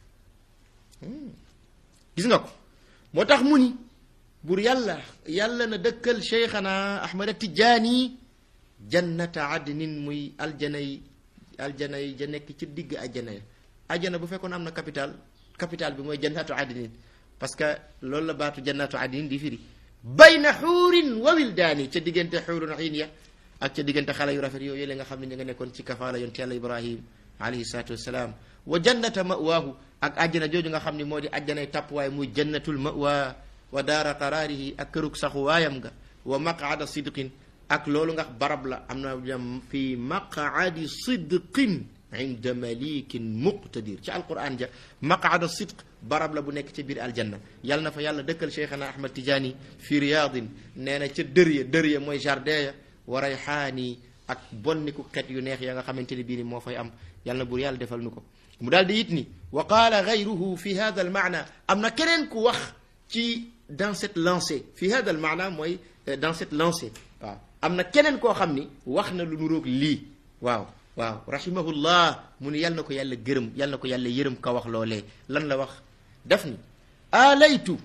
gis nga ko moo tax mu ni bur yàlla yàlla na dëkkal cheikhana ahmada tijaani jannata adnin muy aljanay aljanay ja nekk ci digg ajjana ya ajjana bu fekkoon am na capital capital bi mooy jannatu adnin parce que loolu la baatu jannatu adnin di firi bayna xuurin wa wildaani ca diggante xuurun xiin ya ak ca diggante xale yu rafet yooyu la nga xam ne ñu nga nekkoon ci kafaala yonte yàlla ibrahim alayhi salaatu wassalaam wa jannata mawaahu ak àjjana jooju nga xam ne moo di àjjanay tàppwaay muy jannatul mawa wa daara qaraarihi ak kërug saxu waayam nga wa maqaada sidqin ak loolu nga barab la am na jam fi maqaadi sidqin inda malikin muqtadir ci alquran ja maqaada sidq barab la bu nekk ca biir aljanna yàlla na fa yàlla dëkkal cheikhana ahmad tijaani fi riyadin nee na ca dër ya dër ya mooy jardin ya wa rayxaani ak bonniku xet yu neex ya nga xamante ne bii ni moo fay am yàlla na buur yàlla defal nu ko mu daal di it ni wa qaala gayruhu fi hada al maana am na keneen ku wax ci dans cette lancée fi hada al maana mooy dans cette lancée waaw am na keneen koo xam ni wax na lu nuroog lii waaw waaw rahimahullah mu ni yàlla na ko yàlla gërëm yàlla na ko yàlla yërëm ka wax loolee lan la wax daf ni aalaytu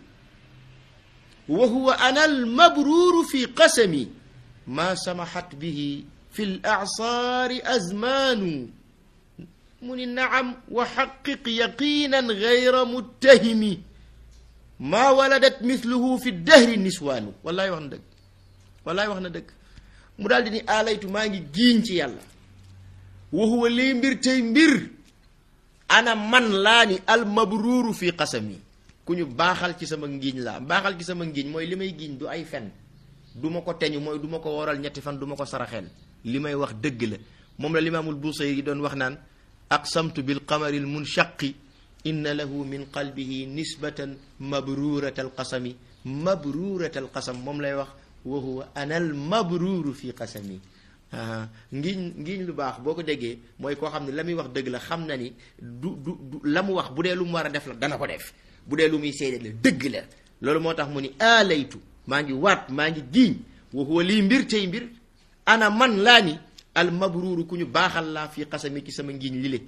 wa huwa ana almabruuru fi qasami maa samaxat bihi fi l acsaari azmaanu mu ni naam wa xaqiq yaqinan gayra muttahimi maa waladat mithluhu fi dahri niswaanu wallaay wax na dëgg wallaay wax na dëgg mu daal di ni aalaytu maa ngi giiñ ci yàlla wa huwa lii mbir tey mbir ana man laa ni almabruuru fi qasami ku ñu baaxal ci sama ngiiñ laa baaxal ci sama ngiiñ mooy li may giiñ du ay fen du ma ko teñu mooy du ma ko waral ñetti fan du ma ko saraxeel li may wax dëgg la moom la limaamul Busayri doon wax naan aqsamtu bil qamari al munshaqi inna lahu min qalbihi nisbatan mabruurata al qasami mabruurata al qasam moom lay wax wa huwa ana al mabruuru fi qasami ngiñ ngiñ lu baax boo ko déggee mooy koo xam ne la muy wax dëgg la xam na ni du du du la mu wax bu dee lu mu war a def la dana ko def bu dee lu muy seede la dëgg la loolu moo tax mu ni aalaytu maa ngi waat maa ngi giiñ wa huwa lii mbir tey mbir ana man laa ni al mabruuru ku ñu baaxal laa fii xasami ci sama ngiñ lile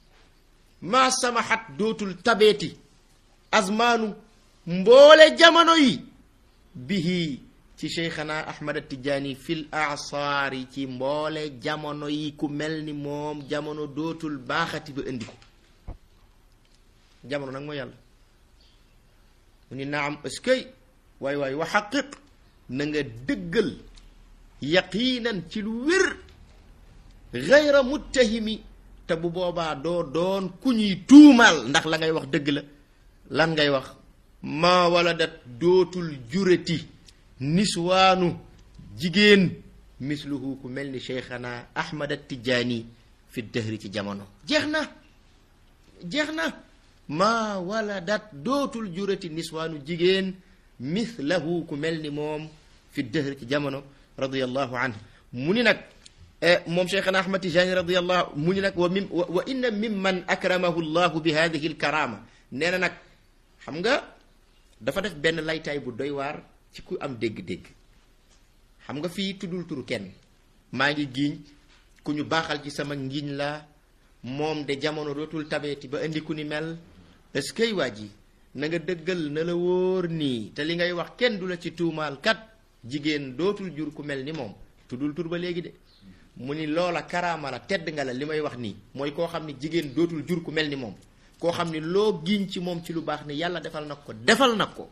maa sama xat dootul tabeeti azmaanu mboole jamono yi bihi ci cheikhana ahmad tijaani fil asaari ci mboole jamono yi ku mel ni moom jamono dootul baaxati ba indi ko jamono nag mooy yàlla mu ni naam eskay waay waay wa xaqiq na nga dëggal yaqiinan ci lu wér gayra muttahimi te bu boobaa doo doon ku ñuy tuumaal ndax la ngay wax dëgg la lan ngay wax maa wala dat dootul jurati niswaanu jigéen misluhu ku mel ni cheikhana ahmad attijaani fi dëhri ci jamono jeex na jeex na maa wala dat dootul jurati niswaanu jigéen mislahu ku mel ni moom fi dëhri ci jamono radiallahu anhu mu ni nag moom cheikhana ahmad tijaani radiallahu mu ni nag wa mim wa inna mimman akramahu llahu bi hadihi alkarama nee na nag xam nga dafa def benn laytaay bu doy waar ci ku am dégg-dégg xam nga fii tuddul turu kenn maa ngi giiñ ku ñu baaxal ci sama ngiñ la moom de jamono dootul tabeeti ba indi ku ni mel est-ce que waa ji na nga dëggal na la wóor nii te li ngay wax kenn du la ci tuumaal kat jigéen dootul jur ku mel ni moom tuddul tur ba léegi de mu ni loola karaama la tedd nga la li may wax nii mooy koo xam ni jigéen dootul jur ku mel ni moom koo xam ni loo giñ ci moom ci lu baax ni yàlla defal nag ko defal nag ko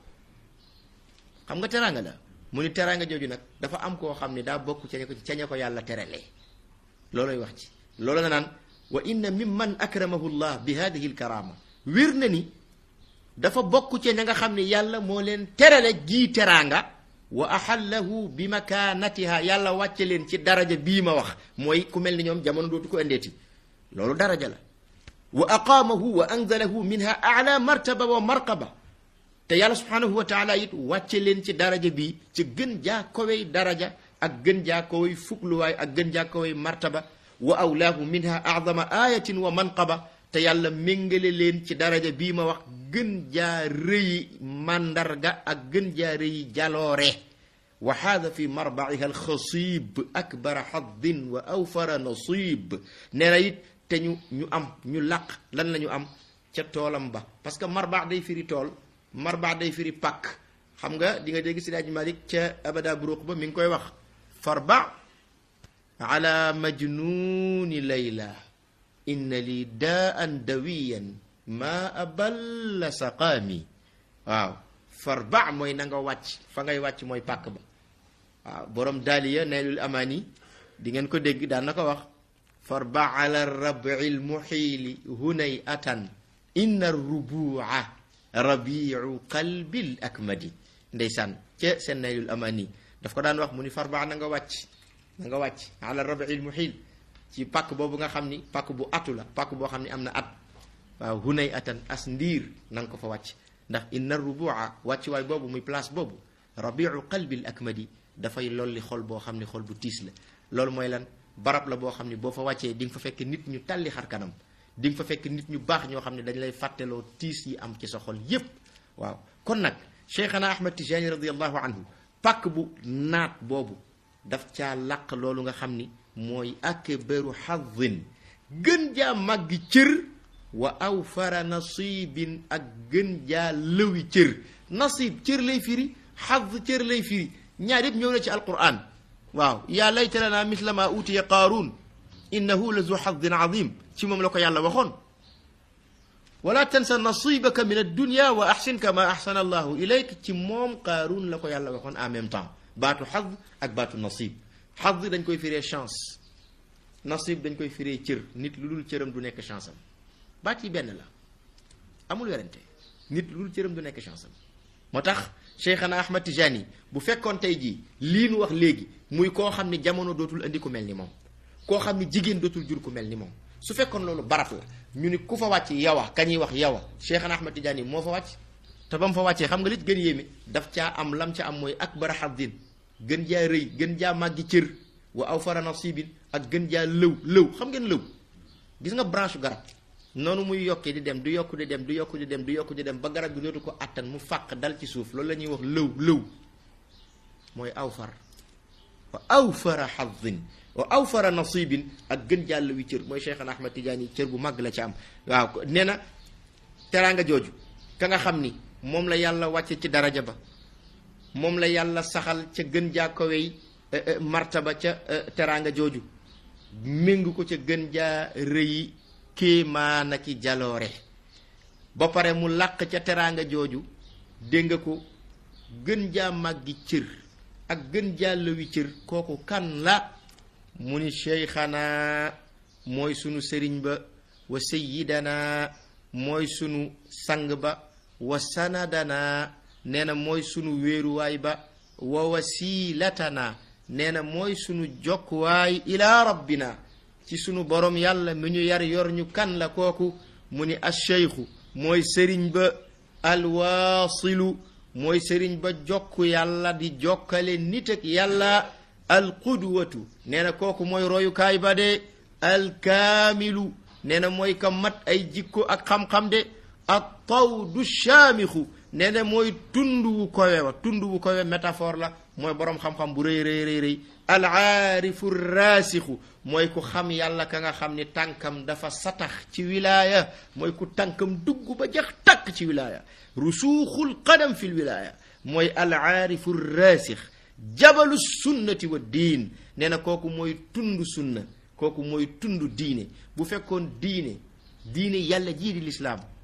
xam nga teraanga la mu ni teraanga jooju nag dafa am koo xam ni daa bokk ca ña ko ca ña ko yàlla terale looloy wax ci loolu nga naan wa inna mimman akramahu llah bi hadihi lkarama wér na ni dafa bokk ca ña nga xam ni yàlla moo leen terale gii teraanga wa ahallahu bi makaanatiha yàlla wàcce leen ci daraja bii ma wax mooy ku mel ni ñoom jamono dootu ko indeeti loolu daraja la wa aqaamahu wa anzalahu minha ala martaba wa marqaba te yàlla subhanahu wa taala it wàcce leen ci daraja bii ci gën jaa kowey daraja ak gën jaa kowey fugluwaay ak gën jaa kowey martaba wa awlaahu minha acdama ayatin wa manqaba te yàlla méngale leen ci daraja bii ma wax gën jaa rëyi màndarga ak gën jaa rëyi jaloore wa haada fi marbaciha alxasib akbara xaddin wa awfara nasib nee na it te ñu ñu am ñu làq lan la ñu am ca toolam ba parce que marbaax day firi tool marbaax day firi pàkk xam nga di nga dégg si daaj malik ca abada buruq ba mi ngi koy wax farba ala majnuni layla inna li daan dawiyan ma aballa saqaami waaw farba mooy na nga wàcc fa ngay wàcc mooy pàkk ba waaw borom daaliya neelul amaani di ngeen ko dégg daan na ko wax farba ala rabi lmuxiili hunay atan inna rubua rabiu qalbil akmadi ndeysaan ca seen neelul amaani daf ko daan wax mu ni farba na nga wàcc na nga wàcc ala rabi lmuxiil ci pàkk boobu nga xam ni pàkk bu atu la pàkk boo xam ni am na at waaw hunay atan as ndiir na nga ko fa wàcc ndax inna rubua wàcc waay boobu muy place boobu rabiu qalbil akmadi dafay lolli xol boo xam ni xol bu tiis la loolu mooy lan barab la boo xam ni boo fa wàccee di nga fa fekk nit ñu talli xar kanam di nga fa fekk nit ñu baax ñoo xam ne dañ lay fàtteloo tiis yi am ci sa xol yépp waaw kon nag cheikhana ahmad tijani radiallahu anhu pàkk bu naat boobu daf caa làq loolu nga xam ni mooy akbaru xadin gën jaa màggi cër wa awfara nasibin ak gën jaa lëwi cër nasib cër lay firi xad cër lay firi ñaar yëpp ñëw na ci alquran waaw yaa layta lana misla ma utiya qaaruun innahu la zu xadin azim ci moom la ko yàlla waxoon wala tansa nasibaka min addunia wa axsin kama axsana allahu ilayk ci moom qaaruun la ko yàlla waxoon en même temps baatu xad ak baatu nasib xad dañ koy firee chance nasib dañ koy firee cër nit lu dul cëram du nekk chance am baat yi benn la amul werante nit lu dul cëram du nekk chance am moo tax cheikhana ahmad tijani bu fekkoon tey jii lii nu wax léegi muy koo xam ni jamono dootul indi ku mel ni moom koo xam ni jigéen dootul jur ku mel ni moom su fekkoon loolu barat la ñu ni ku fa wàcc yawa kañuy wax yawa cheikhana ahmad tijani moo fa wàcc te ba mu fa wàccee xam nga li gën yéeme daf caa am lam ca am mooy akbar xaddin gën jaa rëy gën jaa màggi cër wa aw fara nasibin ak gën jaa lëw lëw xam ngeen lëw gis nga branche garab noonu muy yokkee di dem du yokk di dem du yokk di dem du yokk di dem ba garab bi dootu ko attan mu fàq dal ci suuf loolu la ñuy wax lëw lëw mooy aw far wa aw fara xadin wa aw fara nasibin ak gën jaa lëwi cër mooy Cheikhana Ahmad Tidiane cër bu màgg la ci am waaw nee na teraanga jooju ka nga xam ni moom la yàlla wàcce ci daraja ba moom la yàlla saxal ca gën jaa kowey martaba ca teraanga jooju méngu ko ca gën jaa rëyi kéemaana ki jaloore ba pare mu làq ca teraanga jooju dégg nga ko gën jaa màggi cër ak gën jaa lëwi cër kooku kan la mu ni cheikhana mooy sunu sëriñ ba wa sayidana mooy sunu sang ba wa sanadana nee na mooy sunu wéeruwaay ba wa wasilatana nee na mooy sunu jokkuwaay ila rabbina ci sunu borom yàlla mi ñu yar yor ñu kan la kooku mu ni acheikhu mooy sëriñ ba alwaasilu mooy sëriñ ba jokk yàlla di jokkale nit ak yàlla alqudwatu nee na kooku mooy royukaay ba de alkaamilu nee na mooy ka mat ay jikko ak xam-xam de ak tawdu shaamixu nee na mooy tund wu kowe wa tund wu kowe métaphore la mooy boroom xam-xam bu rëy rëy rëy rëy alaarifu raasixu mooy ku xam yàlla ka nga xam ni tànkam dafa satax ci wilaaya mooy ku tànkam dugg ba jax tàkk ci wilaaya rusuuxul qadam fi lwilaaya mooy alaarifu raasix jabalu sunnati wa diin nee na kooku mooy tund sunna kooku mooy tund diine bu fekkoon diine diine yàlla jii di lislaam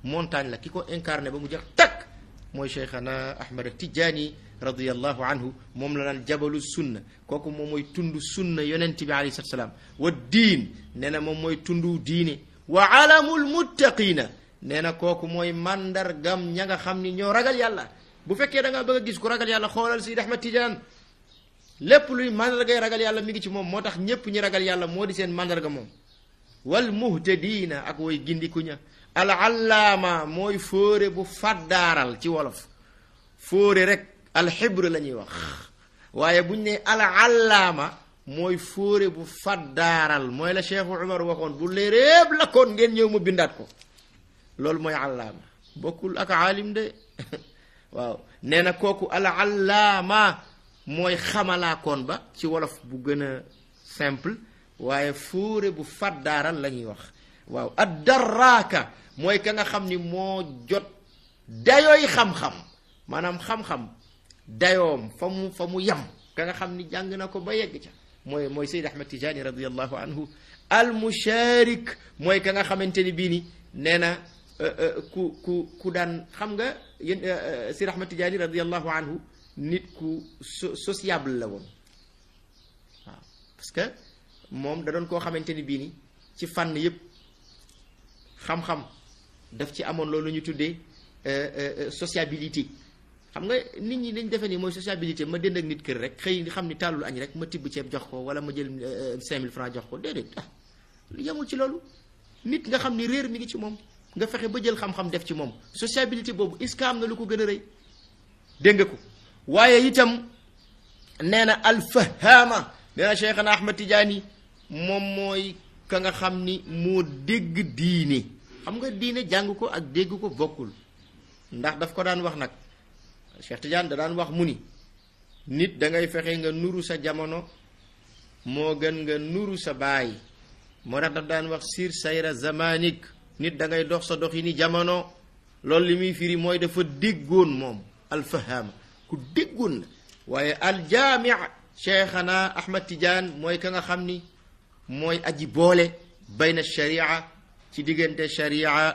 montagne la ki ko incarné ba mu jeex takk mooy cheikhana ahmad tijaani radiallahu anhu moom la naan jabalu sunna kooku moom mooy tund sunna yonent bi alayhi salatu salaam wa diin nee na moom mooy tundu diine wa alamul muttaqina nee na kooku mooy mandargam ña nga xam ni ñoo ragal yàlla bu fekkee da nga bëgg a gis ku ragal yàlla xoolal Sidi Ahmad Tijaan lépp luy mandargay ragal yàlla mi ngi ci moom moo tax ñépp ñi ragal yàlla moo di seen mandarga moom wal muhtadiina ak woy gindiku ña al allaama mooy fóore bu faddaaral ci wolof fóore rek alxibre la ñuy wax waaye buñ ne al allaama mooy fóore bu faddaaral mooy la cheikhu umar waxoon bu léeréeb la koon ngeen ñëw ma bindaat ko loolu mooy allaama bokkul ak aalim de waaw nee na kooku al allaama mooy xamalaakoon ba ci wolof bu gën a simple waaye fóore bu faddaaral la ñuy wax waaw ad daraaka mooy ka nga xam ni moo jot dayooy xam-xam maanaam xam-xam dayoom fa mu fa mu yam ka nga xam ni jàng na ko ba yegg ca mooy mooy Seyd Ahmad Tijani radiallahu anhu al musharik mooy ka nga xamante ni bii ni nee na ku ku ku daan xam nga yéen Seyd Ahmad Tijani radiallahu anhu nit ku sociable la woon waaw parce que moom da doon koo xamante ni bii ni ci fànn yépp xam-xam daf ci amoon loolu ñu tuddee sociabilité xam nga nit ñi dañ defe ni mooy sociabilité ma dënd ak nit kër rek xëy xam ni tàllul añ rek ma tibb ceeb jox ko wala ma jël cinq mille francs jox ko déedéet ah yemul ci loolu nit nga xam ni réer mi ngi ci moom nga fexe ba jël xam-xam def ci moom sociabilité boobu est-ce que am na lu ko gën a rëy dégg nga ko waaye itam nee na alfahama nee na Cheikhana Ahmad Tidiane moom mooy ka nga xam ni moo dégg diine xam nga diine jàng ko ak dégg ko bokkul ndax daf ko daan wax nag Cheikh Tidiane da daan wax mu ni nit da ngay fexe nga nuru sa jamono moo gën nga nuru sa baay moo tax daf daan wax sir sayra zamanik nit da ngay dox sa dox yi ni jamono loolu li muy firi mooy dafa déggoon moom alfahama ku déggoon la waaye aljaami cheikhana ahmad tidiane mooy ka nga xam ni mooy aji boole bayna sharia ci diggante sharia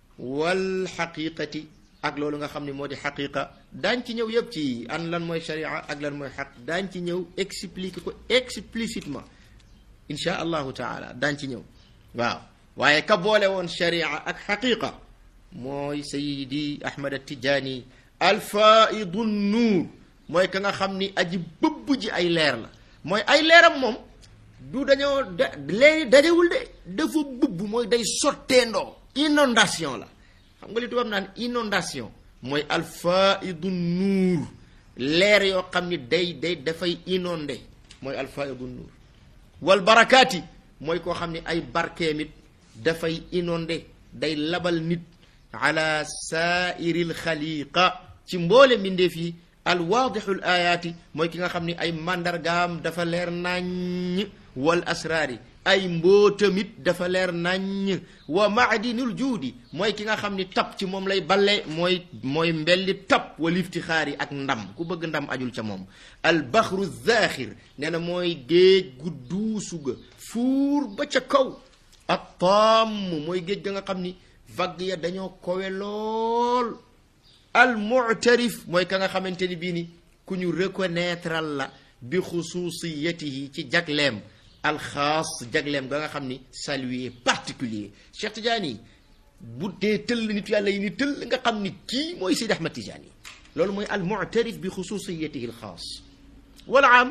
wal xaqiqati ak loolu nga xam ni moo di xaqiqa daañ ci ñëw yëpp ci an lan mooy sharia ak lan mooy xaq daañ ci ñëw expliquer ko explicitement insha allahu taala daañ ci ñëw waaw waaye ka boole woon sharia ak xaqiqa mooy sayidi ahmad tijaani alfaidu nuur mooy ka nga xam ni aji bëbb ji ay leer la mooy ay leeram moom du dañoo da léegi dajewul de dafa bëbb mooy day sotteendoo inondation la xam nga li tubaab naan inondation mooy alfaidu nuur leer yoo xam ni day day dafay inondé mooy alfaidu nuur wal barakaati mooy koo xam ni ay barkeemit dafay inondé day labal nit ala saairil xaliqa ci mboole mbindeef yi alwaadixul ayaati mooy ki nga xam ni ay màndargaam dafa leer naññ wal asraari ay mbootamit dafa leer naññ wa maadinul juudi mooy ki nga xam ni tab ci moom lay balle mooy mooy mbelli tab wal iftixaari ak ndam ku bëgg ndam ajul ca moom al baxru zaaxir nee na mooy géej gu duusu ga fuur ba ca kaw ak tamm mooy géej ga nga xam ni vague ya dañoo kowe lool al mu'tarif mooy ka nga xamante ni bii ni ku ñu reconnaître la bi xususiyatihi ci jagleem alxaas jagleem ga nga xam ni salué particulier Cheikh Tidiane bu dee tëll nit yàlla yi ni tëll nga xam ni kii mooy Seydi Ahmad Tidiane loolu mooy al mu'tarif bi xususiyatihi alxaas wala am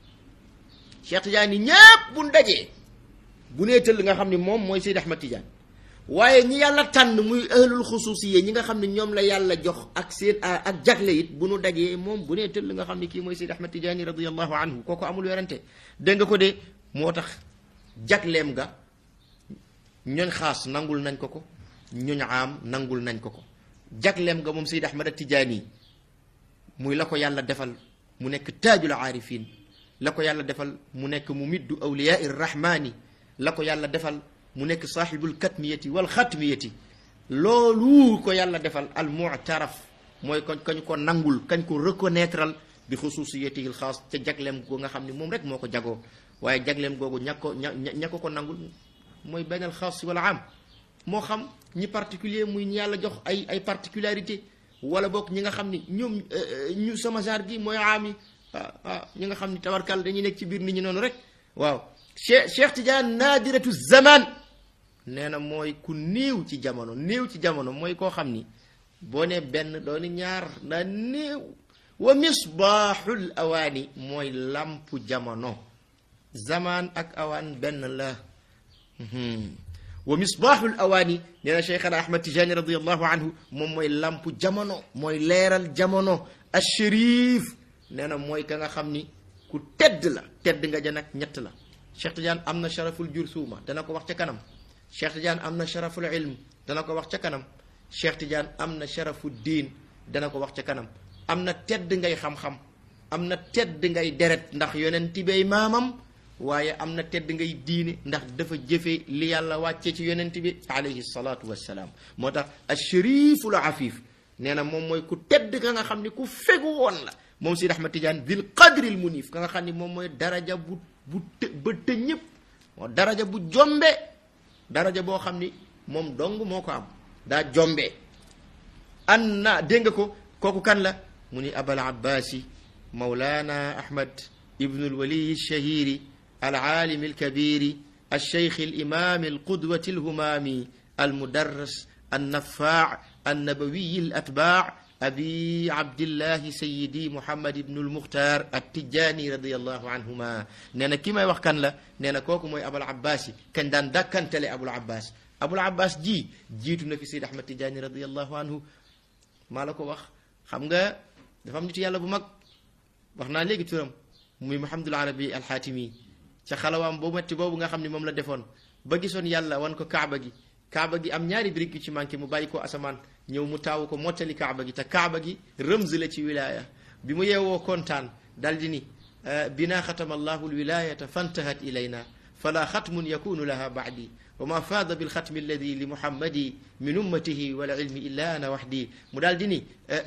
Cheikh Tidiane ñépp bu dajee bu nee tëll nga xam ni moom mooy Seydi Ahmad Tidiane waaye ñi yàlla tànn muy ahlul xususiye ñi nga xam ne ñoom la yàlla jox ak seen ak jagle it bu nu dajee moom bu nee tëll nga xam ne kii mooy Seydi Ahmad Tidiane radiallahu anhu kooku amul werante dégg nga ko de moo tax jagleem ga ñooñ xaas nangul nañ ko ko ñooñ am nangul nañ ko ko jagleem ga moom Seydi Ahmad Tidiane muy la ko yàlla defal mu nekk taajul aarifin la ko yàlla defal mu nekk mu middu awliyaa irrahmani la ko yàlla defal mu nekk saaxibul katmiyati wal xatmiyati loolu ko yàlla defal al mu'taraf mooy kañ kañ ko nangul kañ ko reconnaîtral bi xususiyatihi xaas ca jagleem goo nga xam ne moom rek moo ko jagoo waaye jagleem googu ña ko ña ña ko ko nangul mooy benn xaas wala am moo xam ñi particulier muy ñi yàlla jox ay ay particularité wala boog ñi nga xam ni ñoom ñu sama genre gi mooy aami ah ah ñi nga xam ni tabarkal dañuy nekk ci biir nit ñi noonu rek waaw Cheikh Cheikh Tidiane naadiratu zaman nee na mooy ku néew ci jamono néew ci jamono mooy koo xam ni boo ne benn dooni ñaar ndaa néew wa misbaaxul awaani mooy lampu jamono zaman ak awaan benn la wa misbaaxul awaani nee na cheikhana ahmad tijani radiallahu anhu moom mooy lampu jamono mooy leeral jamono ashérif nee na mooy ka nga xam ni ku tedd la tedd nga ja nag ñett la cheikh tidiane am na sharaful jursuuma dana ko wax ca kanam cheikh tidiane am na sharaful ilm dana ko wax ca kanam cheikh tidiane am na sharafu diin dana ko wax ca kanam am na tedd ngay xam-xam am na tedd ngay deret ndax yonent bay maamam waaye am na tedd ngay diine ndax dafa jëfe li yàlla wàcce ci yonent bi alayhi salaatu wassalaam moo tax asharifu la afif nee na moom mooy ku tedd ka nga xam ni ku fegu woon la moom Sidi Ahmad Tidiane dil qadril munif ka nga xam ni moom mooy daraja bu bu të ba të ñëpp moo daraja bu jombe daraja boo xam ni moom dong moo ko am daa jombe an na dégg nga ko kooku kan la mu ni abal abbaasi mawlana ahmad ibnu alwaliyi alshahiri العالم الكبير الشيخ الإمام القدوة الهمام المدرس النفاع النبوي الأتباع أبي عبد الله سيدي محمد بن المختار التجاني رضي الله عنهما نانا كيما يوخ كان لا نانا كوكو موي أبو العباس كان دان دكان تلي أبو العباس أبو العباس جي جيتو في سيد أحمد تجاني رضي الله عنه ما لكو وخ خمغا دفام نيتو يالا بو ماك waxna legi turam muy Muhammadul Arabi al-Hatimi ca xalawaam boo metti boobu nga xam ne moom la defoon ba gisoon yàlla wan ko kaaba gi kaaba gi am ñaari brique yu ci manqué mu bàyyi ko asamaan ñëw mu taawu ko mottali kaaba gi te kaaba gi rëmz la ci wilaya bi mu yeewoo kontaan dal di ni bina xatama allahu lwilayata fantahat ilayna fala xatmun yakunu laha baadi wa ma faada bilxatmi alladi li muhammadi min ummatihi wala ilmi illa ana waxdi mu daal di ni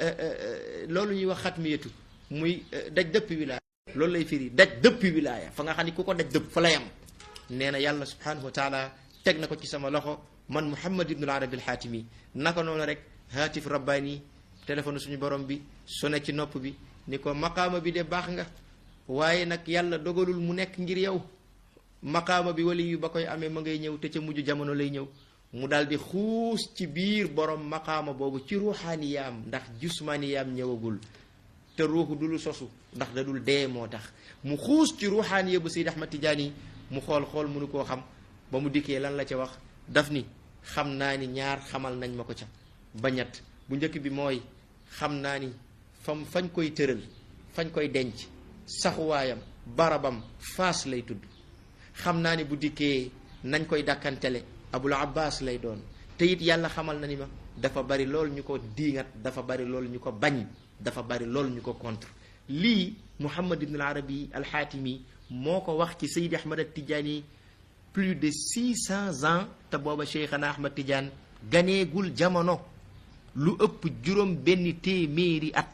loolu ñuy wax xatmiyatu muy daj dëpp wilaya loolu lay firi daj dëppi wilaaya fa nga xam ni ku ko daj dëpp fa la yam nee na yàlla subhanahu wa taala teg na ko ci sama loxo man muhammad ibnul arabi alxaatimi naka noonu rek haatif rabbaani téléphone suñu borom bi sone ci nopp bi ni ko maqaama bi de baax nga waaye nag yàlla dogalul mu nekk ngir yow maqaama bi wali yu ba koy amee ma ngay ñëw te ca mujj jamono lay ñëw mu daal di xuus ci biir borom maqaama boobu ci ruuxaaniyaam ndax jusmaaniyaam ñëwagul te ruuxu du lu sosu ndax da dul dee moo tax mu xuus ci ruuxaaniya bu Seyd Ahmad Tijaani mu xool xool mënu koo xam ba mu dikkee lan la ca wax daf ni xam naa ni ñaar xamal nañ ma ko ca ba ñett bu njëkk bi mooy xam naa ni fam fañ koy tëral fañ koy denc saxuwaayam barabam faas lay tudd xam naa ni bu dikkee nañ koy dàkkantele abul abbas lay doon te it yàlla xamal na ni ma dafa bari lool ñu ko diingat dafa bari lool ñu ko bañ dafa bari lool ñu ko contre lii muhammad ibn al arabi alxaatimi moo ko wax ci saydi ahmad al tijaani plus de six cents ans te booba cheikhana ahmad tidiane ganeegul jamono lu ëpp juróom benn téeméeri at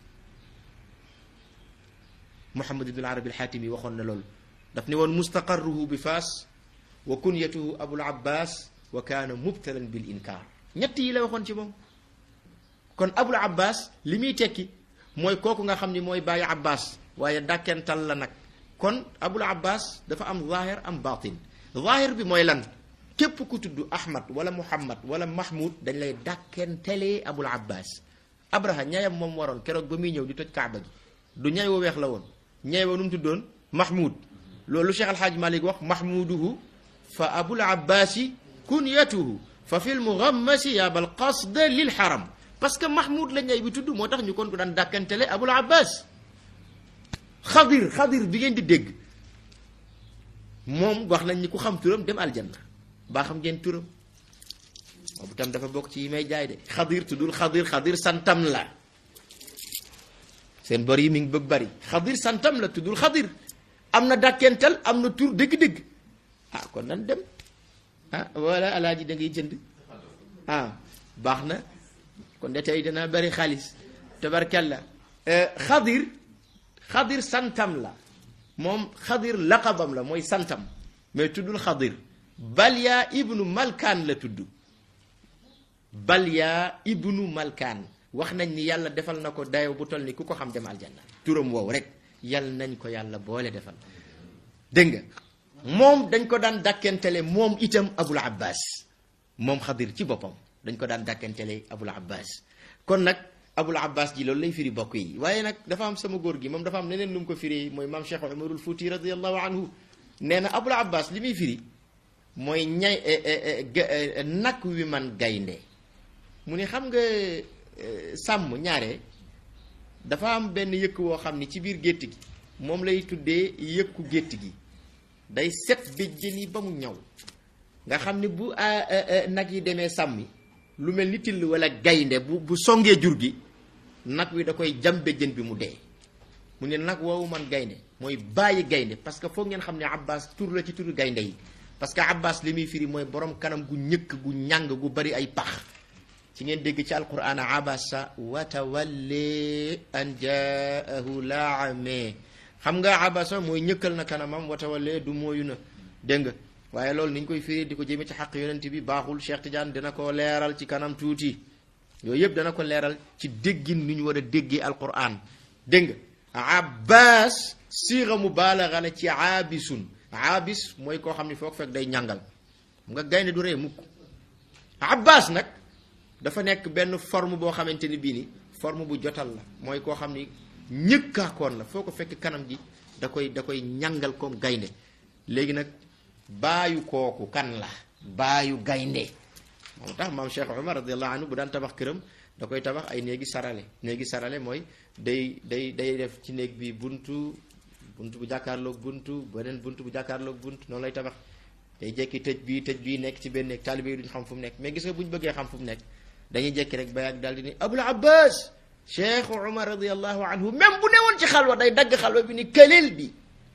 muhammad ibn al arabi alxaatimi waxoon na loolu daf ne woon mustaqarruhu bi faas wa kunyatuhu abul abbas wa kaana mubtalan bil inkaar ñett yi la waxoon ci moom kon abul abbas li muy tekki mooy kooku nga xam ni mooy bàyyi abbas waaye dàkkental la nag kon abul abbas dafa am zahir am batin zahir bi mooy lan képp ku tudd ahmad wala muhammad wala mahmud dañ lay dàkkentelee abul abbas abraha ñayam moom waroon keroog ba muy ñëw di toj kaaba gi du ñay wa weex la woon ñay wa nu mu tuddoon mahmud loolu cheikh alhaaj malik wax mahmuduhu fa abul abbasi kunyatuhu fa fil mughammasi yabal qasda lil haram parce que mahmoud la ñay bi tudd moo tax ñu kon ko daan dàkkantele abul abbas xadir xadir bi ngeen di dégg moom wax nañ ni ku xam turam dem aljanna baa xam ngeen turam boobu tam dafa bokk ci yi may jaay de xadir tuddul xadir xadir santam la seen bor yi mi ngi bëgg bari xadir santam la tuddul xadir am na dàkkental am na tur dëgg-dëgg ah kon nan dem ah wala alaaji da ngay jënd ah baax na kon de tey dana bari xaalis tabarkalla xadir xadir santam la moom xadir laqabam la mooy santam mais tuddul xadir balya ibnu malkaan la tudd balya ibnu malkaan wax nañ ni yàlla defal na ko dayo bu toll ni ku ko xam dem aljanna turam woowu rek yàlla nañ ko yàlla boole defal dégg nga moom dañ ko daan dàkkentele moom itam abul abbas moom xadir ci boppam dañ ko daan dàkkentele abul abbas kon nag abul abbas ji loolu lay firi bokk yi waaye nag dafa am sama góor gi moom dafa am neneen lu mu ko firi mooy maam cheikh umarul fuuti radiallahu anhu nee na abul abbas li muy firi mooy ñay nag wi man gaynde mu ne xam nga sàmm ñaare dafa am benn yëkk woo xam ni ci biir gétt gi moom lay tuddee yëkku gétt gi day set béjjën yi ba mu ñaw nga xam ni bu nag yi demee sàmmi lu mel ni till wala gaynde bu bu songee jur gi nag wi da koy jam béjjën bi mu dee mu ne nag woowu man gaynde mooy bàyyi gaynde parce que foog ngeen xam ne abbas tur la ci turu gaynde yi parce que abbas li muy firi mooy borom kanam gu ñëkk gu ñàng gu bari ay pax ci ngeen dégg ci alquran abasa wa tawalli an jaahu laame xam nga abasa mooy ñëkkal na kanamam wa tawalli du mooyu na dégg nga waaye loolu ni ñu koy firi di ko jëme ci xaq yonent bi baaxul Cheikh Tidiane dina ko leeral ci kanam tuuti yooyu yëpp dana ko leeral ci déggin ni ñu war a déggee alquran dégg nga abbas siira mubaalaga la ci aabisun aabis mooy koo xam ne foog fekk day ñàngal nga gaynde du ree mukk abbas nag dafa nekk benn forme boo xamante ni bii ni forme bu jotal la mooy koo xam ni ñëkkaakoon la foo ko fekk kanam gi da koy da koy ñàngal comme gaynde léegi nag baayu kooku kan la baayu gaynde moo tax maam Cheikh Omar radiallahu anhu bu daan tabax këram da koy tabax ay néegi sarale néegi sarale mooy day day day def ci néeg bi buntu buntu bu jàkkaarloog buntu beneen buntu bu jàkkaarloog buntu noonu lay tabax day jekki tëj bii tëj bii nekk ci benn néeg taalibe yi duñ xam fu mu nekk mais gis nga bu ñu bëggee xam fu mu nekk dañuy jekki rek ba yàgg daal di ni abul abbas cheikh umar radiallahu anhu même bu newoon ci xalwa day dagg xalwa bi ni këleel bi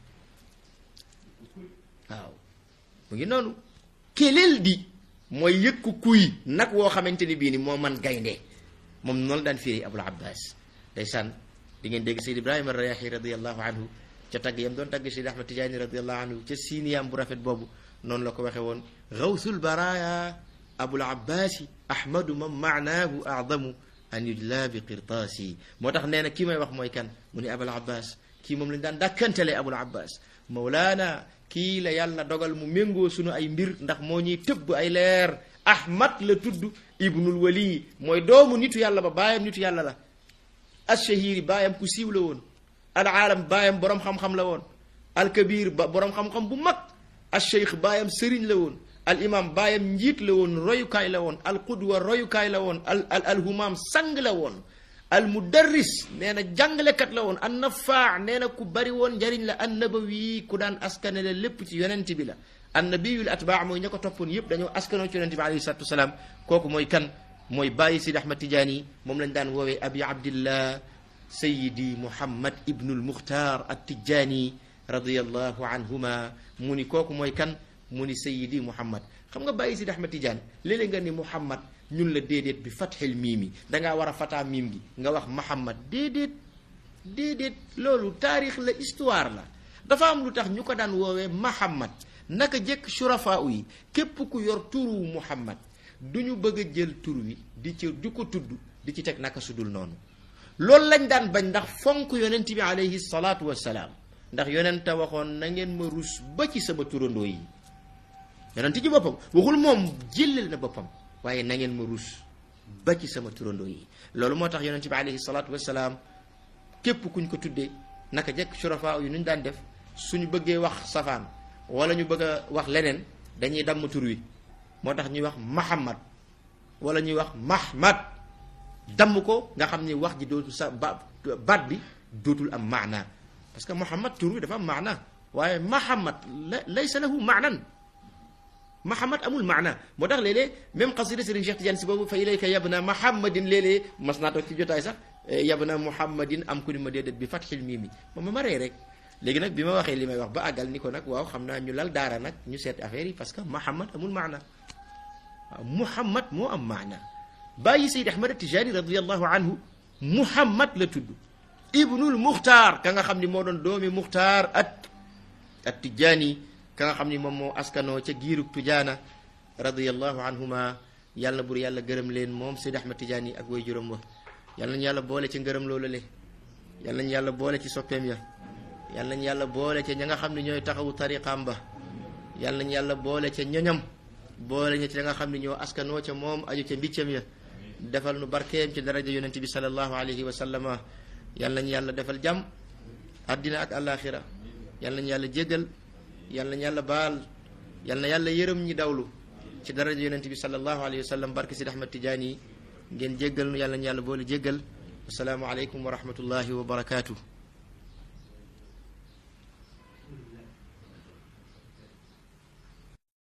waaw mu ngi noonu këleel di mooy yëkku kuy nag woo xamante ni bii ni moo man gaynde moom noonu daan firi abul abbas day sànn di ngeen dégg seyd ibrahima rayahi radiallahu anhu ca tagg yam doon tagg seyd ahmad tijaani radiallahu anhu ca siiniyaam bu rafet boobu noonu la ko waxe woon gawsul baraya abul abbasi ahmadu man maanaahu adamu an yujla bi qirtaasi moo tax nee na kii may wax mooy kan mu ni abul abbas kii moom lañ daan dàkkantele abul abbas mawlaana kii la yàlla dogal mu méngoo sunu ay mbir ndax moo ñuy tëbb ay leer ahmad la tudd ibnul wali mooy doomu nitu yàlla ba baayam nitu yàlla la ashahiri baayam ku siiw la woon al aalam baayam boroom xam-xam la woon al kabir ba boroom xam-xam bu mag al cheikh baayam sëriñ la woon al imam baayam njiit la woon royukaay la woon al qudwa royukaay la woon al al al humaam sang la woon al mudarris nee na jàngalekat la woon an nafaa nee na ku bari woon njariñ la an nabawi ku daan askanale lépp ci yonent bi la an nabiyul atbaa mooy ña ko toppoon yëpp dañoo askanoo ci yonent bi alayhi salatu wasalaam kooku mooy kan mooy bàyyi Sidi Ahmad Tijaani moom lañ daan woowee abi abdillah sayidi muhammad ibnul muxtaar at tijaani radiallahu anhuma mu ni kooku mooy kan mu ni sayidi muhammad xam nga bàyyi Sidi Ahmad Tijaani léeg-léeg nga ni muhammad ñun la déedéet bi fatxil miim yi dangaa war a fataa miim gi nga wax muhammad déedéet déedéet loolu taarix la histoire la dafa am lu tax ñu ko daan woowee muhammad naka jëkk surafaa yi képp ku yor turu muhammad du ñu bëgg a jël tur wi di ci di ko tudd di ci teg naka sudul noonu loolu lañ daan bañ ndax fonk yonent bi alayhi salaatu wassalaam ndax yonenta waxoon na ngeen ma rus ba ci sama turandoo yi yonent ci boppam waxul moom jëlal na boppam waaye na ngeen ma rus ba ci sama turandoo yi loolu moo tax yonent bi alayhi salaatu wassalaam képp kuñ ko tuddee naka jekk surafaa yu ñu daan def suñu bëggee wax safaan wala ñu bëgg a wax leneen dañuy damm tur wi moo tax ñuy wax Muhammad wala ñuy wax Mahmad damm ko nga xam ni wax ji dootul sa ba baat bi dootul am maana parce que Muhammad tur wi dafa am maana waaye Muhammad la laysa lahu maanan Muhammad amul maana moo tax léeg-léeg même xasida Sëriñ Cheikh Tidiane si boobu fa ilayka yabna Muhammadin léeg-léeg mas naa toog ci jotaay sax yabna Muhammadin am ku ni ma déedéet bi fatxil mii mi ma ma maree rek léegi nag bi ma waxee li may wax ba àggal ni ko nag waaw xam naa ñu lal daara nag ñu seet affaire yi parce que Muhammad amul maana waaw Muhammad moo am maana bàyyi Seyd Ahmad Tijaani radiallahu anhu Muhammad la tudd ibnul Muxtaar ka nga xam ni moo doon doomi Muxtaar at at Tijaani ka nga xam ni moom moo askanoo ca giirug Tujaana radiallahu anhuma yàlla na bur yàlla gërëm leen moom Seydi Ahmad Tidiane yi ak way juróom wa yàlla nañu yàlla boole ci ngërëm loolu le yàlla nañu yàlla boole ci soppeem ya yàlla nañu yàlla boole ca ña nga xam ne ñooy taxawu tariqaam ba yàlla nañu yàlla boole ca ñoñam boole ña ci ña nga xam ne ñoo askanoo ca moom aju ca mbiccam ya defal nu barkeem ci daraja yonente bi sallallahu alayhi wa sallama yàlla nañu yàlla defal jàmm àddina ak àllaaxira yàlla nañu yàlla jéggal yàlla nañu yàlla baal yàlla na yàlla yërëm ñi dawlu ci daraja yonente bi sallallahu alayhi wa sallam barke Sidi Ahmad Tidiane yi ngeen jéggal nu yàlla nañu yàlla boole jéggal asalaamu aleykum wa rahmatullahi wa barakaatu